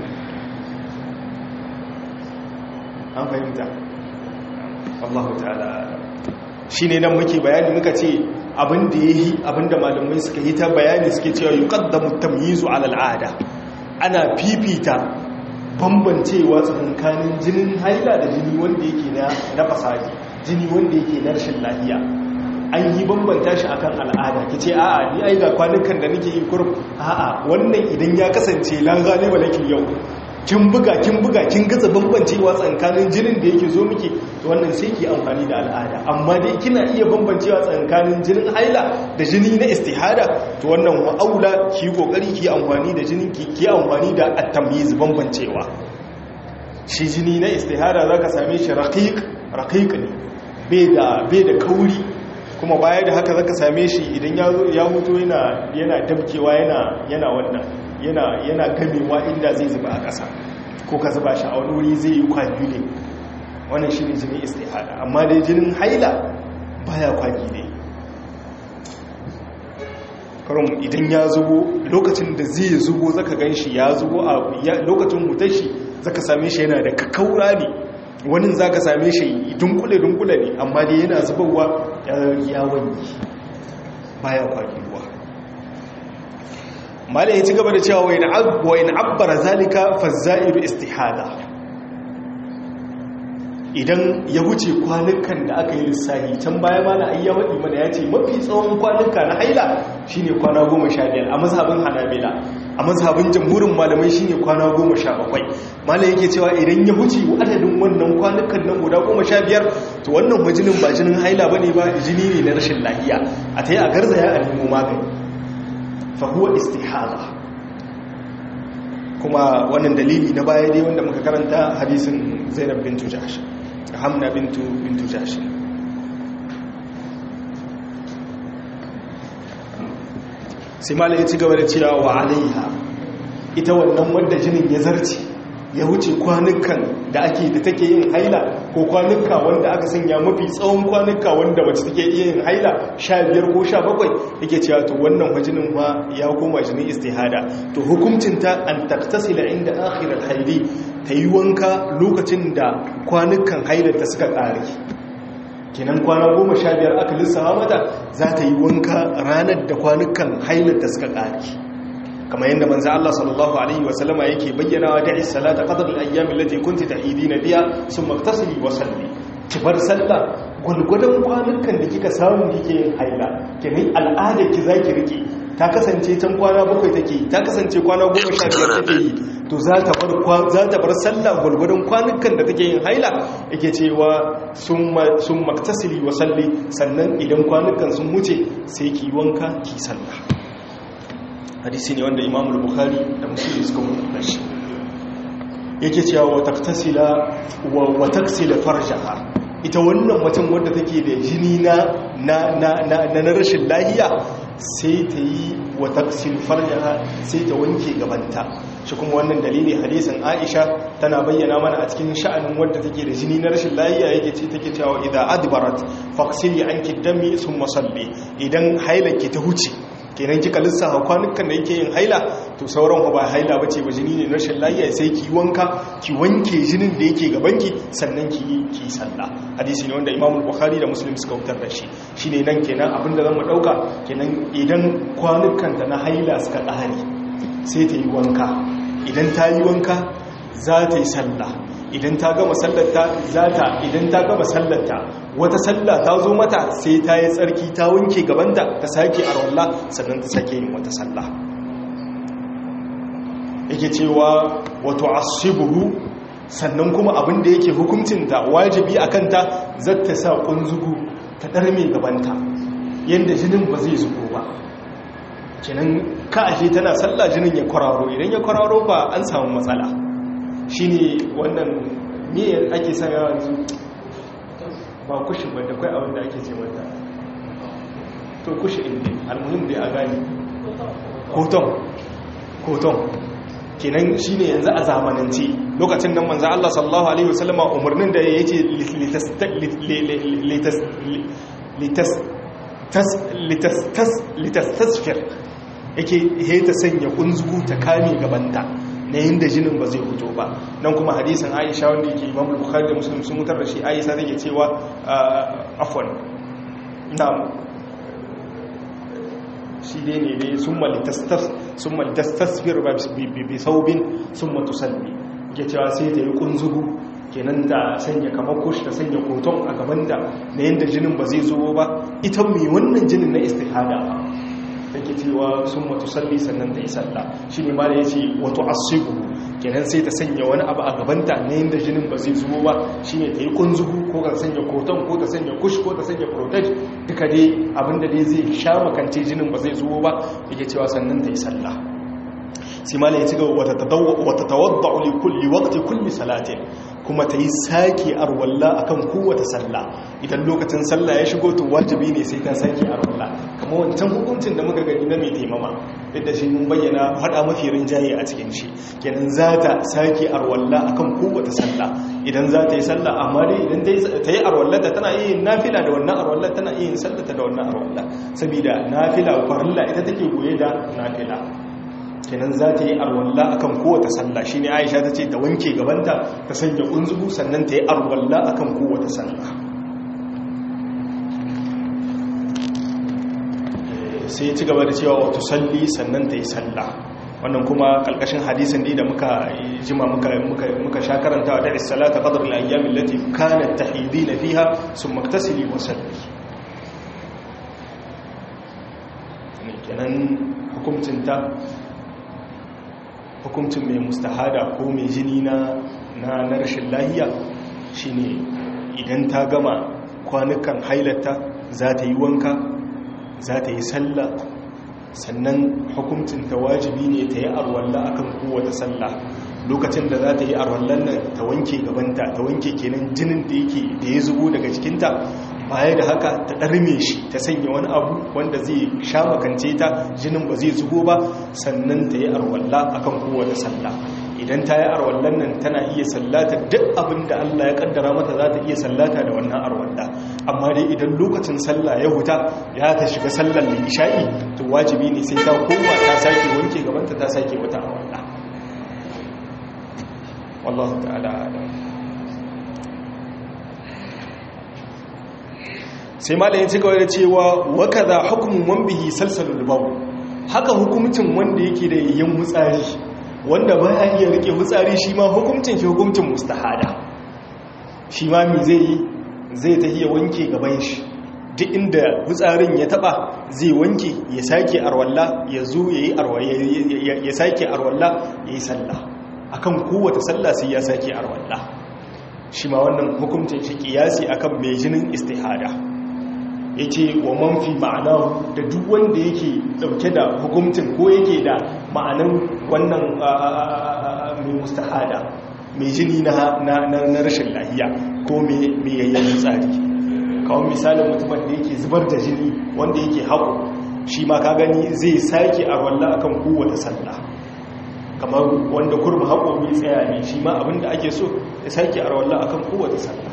an fahimta Allah ta'ala shi ne nan muke bayani muka ce abin da ya yi abin da malamai suka yi ta bayani suke cewa yi ƙaddamu tamyizu al'ada ana fifita bambancewa tsakanin jinin haila da jini wanda yake na fasadi jini wanda yake na rashin lafiya an yi bambanta shi akan al'ada ki ce a'a ni ai ga kwanukan da nake yi kurum a'a wannan idan ya kasance la galiba laki yau kin buga kin buga kin gaza bambancewa tsakanin jinin da yake zo miki to wannan sai ki amfani da al'ada amma dai kina iya bambancewa tsakanin jinin haila da jini na istihada to wannan wa aula ki kokari ki amfani da jinin ki ki amfani da at-tamyiz bambancewa shi jini na istihada zaka same shi raqiq raqiq ne bai da bai da kauri kuma baya da haka zaka same shi idan ya huto yana yana dabkewa yana yana wannan yana yana gamewa inda zai zuba a ƙasa ko ka zuba shi a wani wuri zai yi kwagi ne wannan shi ne jinin istihada amma dai jinin haila baya kwagi ne karon idan ya zubo lokacin da zai zubo zaka gan shi ya zubo a lokacin hutar shi zaka same shi yana da kakaura ne wani za ka same shi dunkule-dunkule ne amma dai yana zubarwa yawon yi baya kwagiruwa malin ya ci gaba da cewa wa in abbara zalika fazza'iru istihada idan ya wuce kwanukan da aka yi lissahi can baya mana ayya waɗi mana ya ce mafi tsawon kwanuka na haila shine kwana goma sha biyar a mazhabin hanabila a mazhabin jamhurin malamai shine kwana goma sha bakwai malam yake cewa idan ya wuce adadin wannan kwanukan nan guda goma sha biyar to wannan majinin ba jinin haila bane ba jini ne na rashin lafiya a ta yi a garzaya a nemo magani fa huwa istihada kuma wannan dalili na baya dai wanda muka karanta hadisin zainab bintu jahsh hamna bintu bintu jahsh sai malam ya ci gaba da cewa wa alaiha ita wannan wadda jinin ya zarce ya wuce kwanukan da ake da take yin haila ko kwanuka wanda aka sanya mafi tsawon kwanuka wanda wacce take iya yin haila sha biyar ko sha bakwai yake cewa to wannan majinin ma ya koma jinin istihada to hukuncinta an taktasila inda akhirar haili ta yi wanka lokacin da kwanukan hailar ta suka ƙare kenan kwana goma sha biyar aka lissawa mata za ta yi wanka ranar da kwanukan hailar ta suka ƙare kamar yadda manzo Allah sallallahu alaihi wasallama yake bayyana wa da'i salata qadar al-ayyam allati kunti tahidina biha thumma iktasili wa salli ki bar sallah gulgudan kwanukan da kika samu yake yin haila kenan al'ada ki zaki rike ta kasance can kwana bakwai take ta kasance kwana goma sha biyar take yi to za ta bar za ta bar sallah gulgudan kwanukan da take yin haila yake cewa summa summa iktasili wa salli sannan idan kwanukan sun wuce sai ki wanka ki sallah hadisi ne wanda imam bukhari da muslim suka mutunta shi yake cewa wa taktasila wa taksila farjaha ita wannan mutum wanda take da jini na na na na rashin lahiya sai ta yi wa taksil farjaha sai ta wanke gabanta shi kuma wannan dalili hadisin Aisha tana bayyana mana a cikin sha'anin wanda take da jini na rashin lahiya yake ce take cewa idza adbarat faqsili anki dami thumma salli idan hailaki ta huce kenan kika lissafa kwanukan da yake yin haila to sauran ba haila bace ba jini ne rashin lafiya sai ki wanka ki wanke jinin da yake gabanki sannan ki yi ki sallah hadisi ne wanda Imam Bukhari da Muslim suka wutar da shi shine nan kenan abinda zamu dauka kenan idan kwanukan ta na haila suka ƙare sai ta yi wanka idan ta yi wanka za ta yi sallah idan ta gama sallarta za ta idan ta gama sallarta wata sallah ta zo mata sai ta yi tsarki ta wanke gabanta ta sake a rawalla sannan ta sake yin wata sallah yake cewa wato asibuhu sannan kuma abin da yake hukuncinta wajibi a kanta zata sa kunzugu ta ɗarme gabanta yadda jinin ba zai zubo ba kenan ka ashe tana sallah jinin ya kwararo idan ya kwararo ba an samu matsala shine wannan me ake sanya yanzu ba kushin ba da kai abin da ake ce mata to kushi inda almuhim dai a gani koton koton kenan shine yanzu a zamanance lokacin nan manzo Allah sallallahu alaihi wasallam umarnin da yace litas litas litastasfir yake heta sanya kunzugu ta kame gabanta na yadda jinin ba zai fito ba nan kuma hadisin aisha wanda yake imam bukhari da muslim sun mutar da shi aisha take cewa afwan na shi dai ne dai sun malitastasfir bi saubin sun matusalli ke cewa sai ta yi kunzugu kenan ta sanya kamar kush ta sanya koton a gaban da na yadda jinin ba zai zo ba ita mai wannan jinin na istihada da ke cewa sun matu salli sannan ta yi salla shi ne ma da ya ce wato asibu kenan sai ta sanya wani abu a gabanta na yadda jinin ba zai zubo ba shi ne ta yi kunzugu ko ta sanya koton ko ta sanya kush ko ta sanya protect duka dai abinda dai zai sha makance jinin ba zai zubo ba yake cewa sannan ta yi salla sai ma ya ci gaba wata tawadda li kulli waqti kulli salatin kuma ta yi sake arwalla akan kowace sallah idan lokacin sallah ya shigo to wajibi ne sai ta sake arwalla kamar wancan hukuncin da muka gani na mai taimama duk da shi mun bayyana hada mafi rinjaye a cikin shi kenan za ta sake arwalla akan kowace sallah idan za ta yi sallah amma dai idan ta yi arwalla ta tana yin nafila da wannan arwalla tana yin sallata da wannan arwalla saboda nafila farilla ita take goye da nafila kenan za ta yi arwalla akan kowace sallah shine Aisha ta ce ta wanke gabanta ta sanya kunzugu sannan ta yi arwalla akan kowace sallah sai ci gaba da cewa wato salli sannan ta yi sallah wannan kuma kalkashin hadisin ne da muka jima muka muka muka sha karantawa da salata qadr al-ayyam allati kanat tahidina fiha thumma iktasili wa salli kenan hukuncin ta hukuncin mai mustahada ko mai jini na na rashin lahiya shine idan ta gama kwanukan hailata za ta yi wanka za ta yi sallah sannan hukuncin ta wajibi ne ta yi arwalla akan kowace sallah lokacin da za ta yi arwallan nan ta wanke gabanta ta wanke kenan jinin da yake da ya zubo daga cikinta baya da haka ta ɗarme shi ta sanya wani abu wanda zai sha makance ta jinin ba zai zubo ba sannan ta yi arwalla akan kowace sallah idan ta yi arwallan nan tana iya sallata duk abin da Allah ya kaddara mata za ta iya sallata da wannan arwalla amma dai idan lokacin sallah ya huta ya ta shiga sallar da isha'i to wajibi ne sai ta koma ta sake wanke gabanta ta sake wata arwalla wallahu ta'ala a'lam sai malayin ci gaba da cewa wakaza hukumun man bihi salsalul bawl haka hukumcin wanda yake da yin mutsari wanda baya iya rike mutsari shi ma hukumcin shi hukumcin mustahada shi ma mi zai yi zai ta iya wanke gaban shi duk inda mutsarin ya taba zai wanke ya sake arwalla ya zo yayi arwalla ya sake arwalla yayi sallah akan kowace sallah sai ya sake arwalla shi ma wannan hukumcin shi kiyasi akan mai jinin istihada ya ce wa manfi ma'ana da duk wanda yake dauke da hukumcin ko yake da ma'anan wannan mai mustahada mai jini na rashin lahiya ko mai yayyan tsari kawon misalin mutumin da yake zubar da jini wanda yake haƙo shi ma ka gani zai sake a walla akan kowace sallah kamar wanda kurma haƙo mai tsaya ne shi ma abinda ake so ya sake a walla akan kowace sallah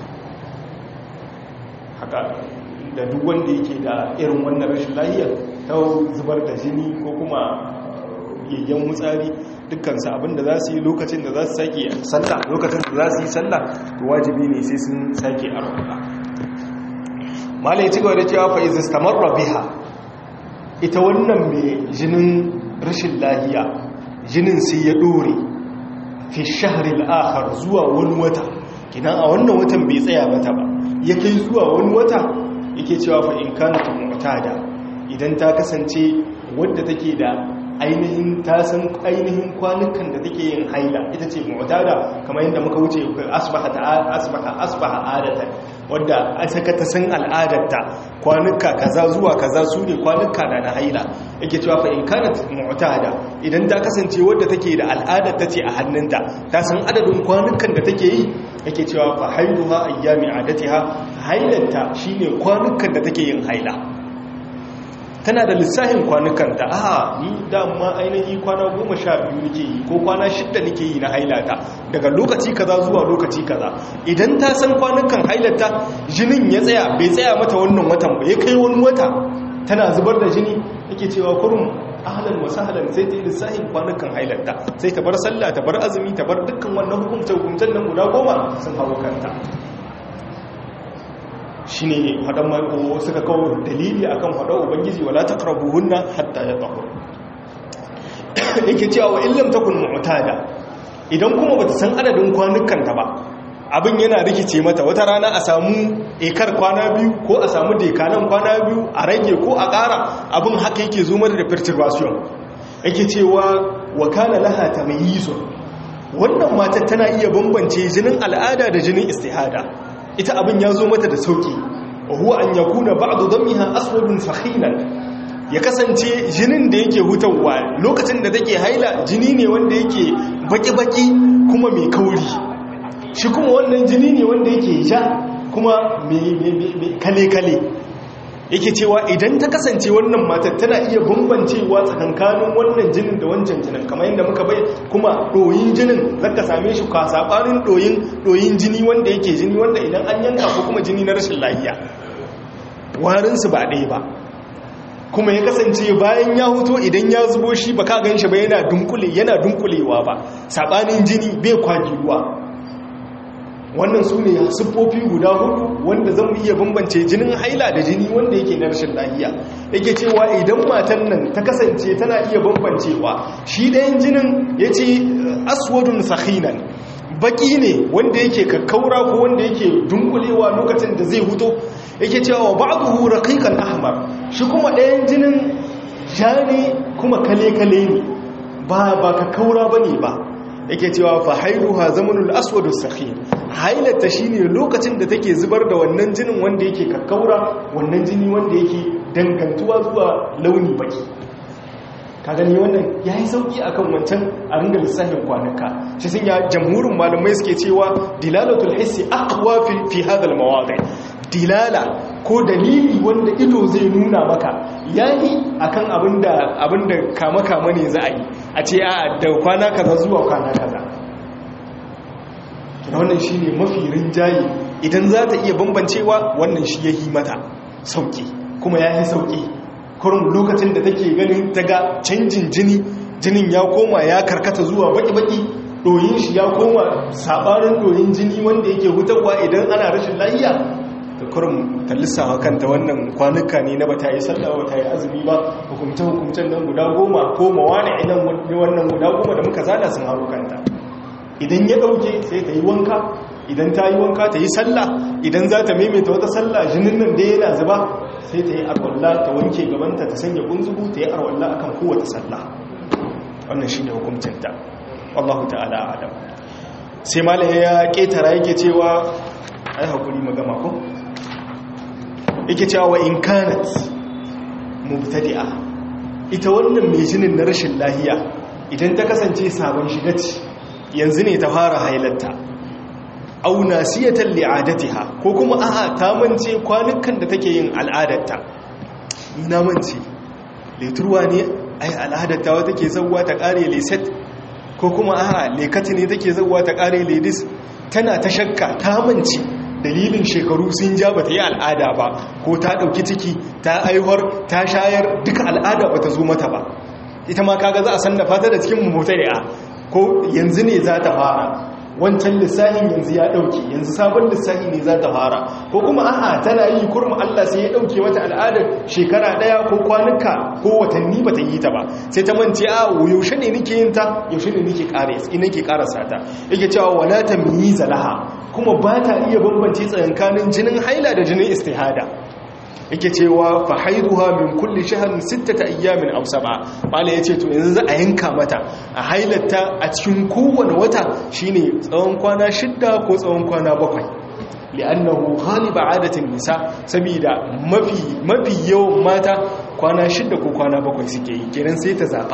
haka da duk wanda yake da irin wannan rashin lahiyar ta zubar da jini ko kuma yayyan mutsari dukkansu abinda za su yi lokacin da za su sake sallah lokacin da za su yi sallah to wajibi ne sai sun sake arwala malai ci gaba da cewa fa iz istamarra biha ita wannan mai jinin rashin lahiya jinin sai ya dore fi shahri al-akhar zuwa wani wata kinan a wannan watan bai tsaya mata ba ya kai zuwa wani wata yake cewa fa in kanat mu'tada idan ta kasance wadda take da ainihin ta san ainihin kwanukan da take yin haila ita ce mu'tada kamar yadda muka wuce asbaha asbaha asbaha adatan wanda saka ta san al'adarta kwanuka kaza zuwa kaza su ne kwanuka na na haila yake cewa fa in kanat mu'tada idan ta kasance wadda take da al'adar ta ce a hannunta ta san adadin kwanukan da take yi yake cewa fa haiduha ayyami adatiha hailanta shine kwanukan da take yin haila tana da lissahin kwanukanta a ni dama ainihi kwana goma sha biyu nake yi ko kwana shidda nake yi na hailata daga lokaci kaza zuwa lokaci kaza idan ta san kwanukan hailata jinin ya tsaya bai tsaya mata wannan watan ba ya kai wani wata tana zubar da jini yake cewa kurum ahlan wa sahlan sai ta yi lissahin kwanukan hailata sai ta bar sallah ta bar azumi ta bar dukkan wannan hukumce hukumcen nan guda goma sun hawo kanta shi ne haɗan mako suka kawo dalili a kan haɗa ubangiji wala ta hunna hatta ya tsaho yake cewa wa illam ta kun mu'tada idan kuma ba ta san adadin kwanukanta ba abin yana rikice mata wata rana a samu ekar kwana biyu ko a samu dekanan kwana biyu a rage ko a ƙara abin haka yake zo mata da perturbation yake cewa wa kana laha tamyizu wannan matar tana iya bambance jinin al'ada da jinin istihada ita abin ya zo mata da sauki wa huwa an yakuna ba'du damiha aswadun fakhilan ya kasance jinin da yake hutawa lokacin da take haila jini ne wanda yake baki-baki kuma mai kauri shi kuma wannan jini ne wanda yake ja kuma mai kale-kale yake cewa idan ta kasance wannan matar tana iya bambancewa tsakankanin wannan jinin da wancan jinin kamar yadda muka bai kuma ɗoyin jinin zaka same shi ka saɓanin ɗoyin jini wanda yake jini wanda idan an yanka ko kuma jini na rashin lafiya warinsu ba ɗaya ba kuma ya kasance bayan ya huto idan ya zubo shi ba ka gan shi ba yana dunkule yana dunkulewa ba saɓanin jini bai kwagiruwa wannan su ne siffofi guda hudu wanda zan iya bambance jinin haila da jini wanda yake na rashin lahiya yake cewa idan matan nan ta kasance tana iya bambancewa shi ɗayan jinin ya ce aswadun sahinan baki ne wanda yake kakkaura ko wanda yake dunkulewa lokacin da zai huto yake cewa ba'duhu raqiqan ahmar shi kuma ɗayan jinin ja ne kuma kale-kale ne ba ba kakkaura bane ba yake cewa fa hailuha zamanul aswadu sakhir hailata shine lokacin da take zubar da wannan jinin wanda yake kakkaura wannan jini wanda yake dangantuwa zuwa launi baki ka gani wannan yayi sauki akan wancan a ringa lissafin kwanaka shi sun ya jamhurin malamai suke cewa dilalatul hissi aqwa fi fi hadha al mawadi dilala ko dalili wanda ido zai nuna maka yayi akan abinda abinda kama kama ne za a yi a ce a da kwana kaza zuwa kwana kaza wannan shine mafi rinjaye idan za ta iya bambancewa wannan shi yayi mata sauki kuma yayi sauki kurum lokacin da take ganin daga canjin jini jinin ya koma ya karkata zuwa baki-baki doyin shi ya koma sabarin doyin jini wanda yake hutarwa idan ana rashin lafiya da kurum ta lissawa kanta wannan kwanuka ne na bata yi sallah bata yi azumi ba hukumce hukumcen nan guda goma ko mawane idan wannan guda goma da muka zana sun haro kanta idan ya dauke sai ta yi wanka idan ta yi wanka ta yi sallah idan za ta maimaita wata sallah jinin nan da yana zuba sai ta yi arwalla ta wanke gabanta ta sanya kunzugu ta yi arwalla akan kowace sallah wannan shi ne hukumcinta wallahu ta'ala adam sai malaye ya ketara yake cewa ai hakuri magama ko yake cewa wa in kanat mubtadi'a ita wannan mai jinin na rashin lahiya idan ta kasance sabon shiga ce yanzu ne ta fara hailarta au nasiyatan li'adatiha ko kuma a'a ta mance kwanukan da take yin al'adarta na mance leturwa ne ai al'adarta wata ke zawwa ta kare leset ko kuma a'a lekati ne take zawwa ta kare ledis tana ta shakka ta mance dalilin shekaru sun ja bata yi al'ada ba ko ta dauki ciki ta aihuwar ta shayar duka al'ada bata zo mata ba ita ma kaga za a san da fata da cikin mutari'a ko yanzu ne za ta fara wancan lissahin yanzu ya dauke yanzu sabon lissahi ne za ta fara ko kuma a'a tana yi kurma Allah sai ya dauke mata al'adar shekara daya ko kwanuka ko watanni bata yi ta ba sai ta mance a yaushe ne nake yin ta yaushe ne nake kare ina nake karasa ta yake cewa wala tamyiza laha kuma ba ta iya bambance tsakanin jinin haila da jinin istihada yake cewa fa haiduha min kulli shahrin sittata ayyamin aw sab'a mala yace to yanzu za a yanka mata a hailata a cikin kowane wata shine tsawon kwana shidda ko tsawon kwana bakwai li'annahu ghaliba adatin nisa saboda mafi mafi yawan mata kwana shidda ko kwana bakwai suke yi kenan sai ta zaba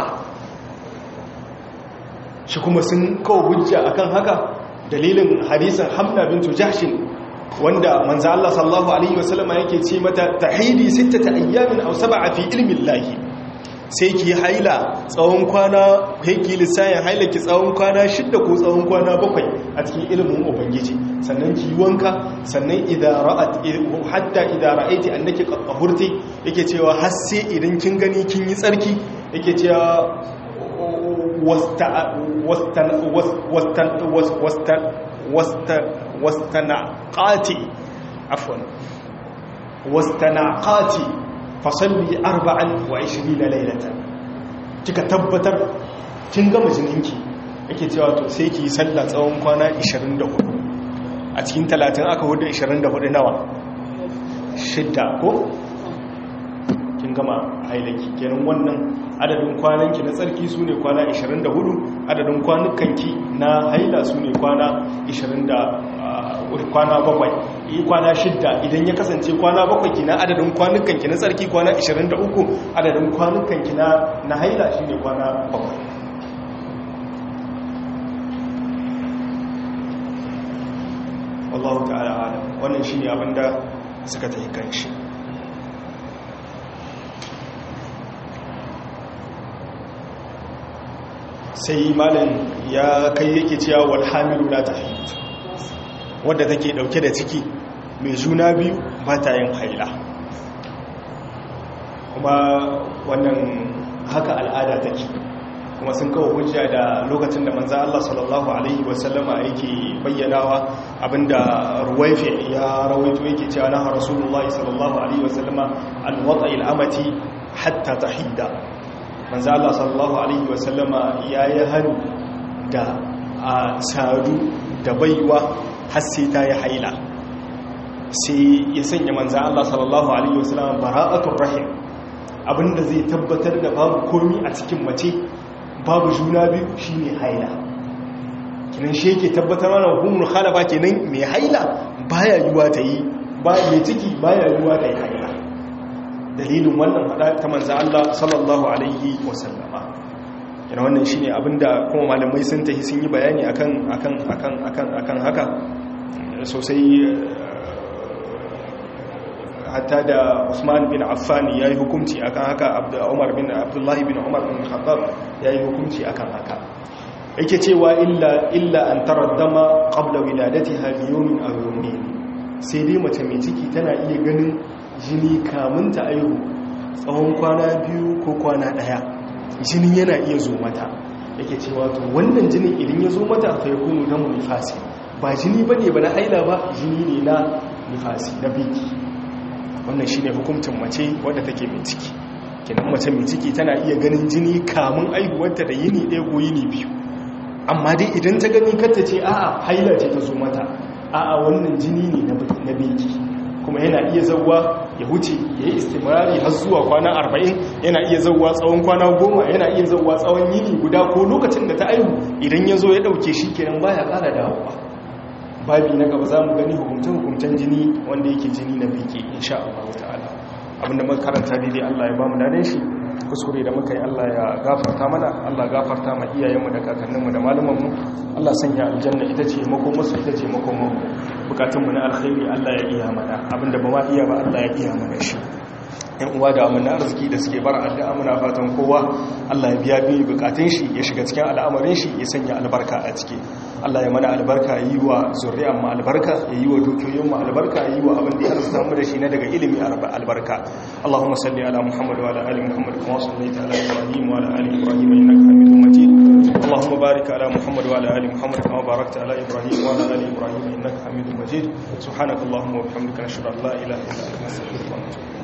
shi kuma sun kawo hujja akan haka dalilin hadisin hamna bintu jahshin wanda manzo Allah sallallahu alaihi wasallama yake ce mata tahidi sittata ayyamin aw sab'a fi ilmi llahi sai ki haila tsawon kwana ki lissayin haila ki tsawon kwana shidda ko tsawon kwana bakwai a cikin ilimin ubangiji sannan ki wanka sannan idan ra'at hatta idan ra'aiti annaki qahurti yake cewa har sai idan kin gani kin yi tsarki yake cewa wastanaqati afwan wastanaqati fasalli arba'an wa 20 laylatan kika tabbatar kin gama jininki yake cewa to sai ki sallah tsawon kwana 24 a cikin 30 aka hudu 24 nawa shidda ko kin gama hailaki kenan wannan adadin kwananki na tsarki su ne kwana 24 adadin kwanukanki na haila su ne kwana 20 kwana bakwai yi kwana shidda idan ya kasance kwana bakwai kina adadin kwanukanki na tsarki kwana 23 adadin kwanukanki na na haila shi ne kwana bakwai wallahu ta'ala alam wannan shi ne abinda suka ta yi kan shi sai malam ya kai yake cewa wal hamilu la tahid wadda take dauke da ciki mai juna biyu ba ta yin haila kuma wannan haka al'ada take kuma sun kawo hujja da lokacin da manzo Allah sallallahu alaihi wasallama yake bayyanawa abinda ruwaifi ya rawaito yake cewa na rasulullahi sallallahu alaihi wasallama an wata'il amati hatta tahida manzo Allah sallallahu alaihi wasallama yayi hannu da a sadu da baiwa har sai ta yi haila sai ya sanya manzo Allah sallallahu alaihi wasallama bara'atul rahim abinda zai tabbatar da babu komi a cikin mace babu juna biyu shine haila kinan shi yake tabbatar mana hukumul khalafa kenan mai haila baya yiwa ta yi ba mai ciki baya yiwa ta yi haila dalilin wannan fada ta manzo Allah sallallahu alaihi wasallama yana wannan shine abinda kuma malamai sun tafi sun yi bayani akan akan akan akan akan haka sosai hatta da Usman bin Affan yayi hukunci akan haka Umar bin Abdullah bin Umar bin Khattab yayi hukunci akan haka yake cewa illa illa an taraddama qabla wiladatiha bi yawmin aw yawmayn sai dai mace mai ciki tana iya ganin jini kamun ta aihu tsawon kwana biyu ko kwana daya jini yana iya zo mata yake cewa to wannan jinin idan ya zo mata fa yakunu damu nifasi ba jini bane ba na haila ba jini ne na nifasi na biki wannan shine hukuncin mace wadda take mai ciki kenan mace mai ciki tana iya ganin jini kamun aihuwarta da yini ɗaya ko yini biyu amma dai idan ta gani kanta ce a'a haila ce ta zo mata a'a wannan jini ne na beki kuma yana iya zauwa ya huce ya yi istimrari har zuwa kwana arba'in yana iya zauwa tsawon kwana goma yana iya zauwa tsawon yini guda ko lokacin da ta aihu idan ya zo ya ɗauke shi kenan baya ƙara dawowa babi na gaba za mu gani hukumce-hukumcen jini wanda yake jini na beke insha Allah ta'ala abinda muka karanta daidai Allah ya ba mu dadan shi kuskure da muka yi Allah ya gafarta mana Allah gafarta ma iyayenmu da kakanninmu da malumanmu Allah sanya aljanna ita ce makomarsu ita ce makomarmu bukatunmu na alkhairi Allah ya iya mana abinda ba ma iya ba Allah ya iya mana shi yan uwa da amina arziki da suke bar addu'a muna fatan kowa Allah ya biya biyu bukatun shi ya shiga cikin al'amarin shi ya sanya albarka a ciki Allah ya mana albarka yi wa zuriyar mu albarka ya yi wa dukiyoyin mu albarka yi wa abin da ya arzuta mu da shi na daga ilimi albarka Allahumma salli ala Muhammad wa ala ali Muhammad kama sallaita ala Ibrahim wa ala ali Ibrahim innaka Hamidum Majid Allahumma barik ala Muhammad wa ala ali Muhammad kama barakta ala Ibrahim wa ala ali Ibrahim innaka Hamidum Majid subhanakallahumma wa bihamdika nashhadu an la ilaha illa anta astaghfiruka wa atubu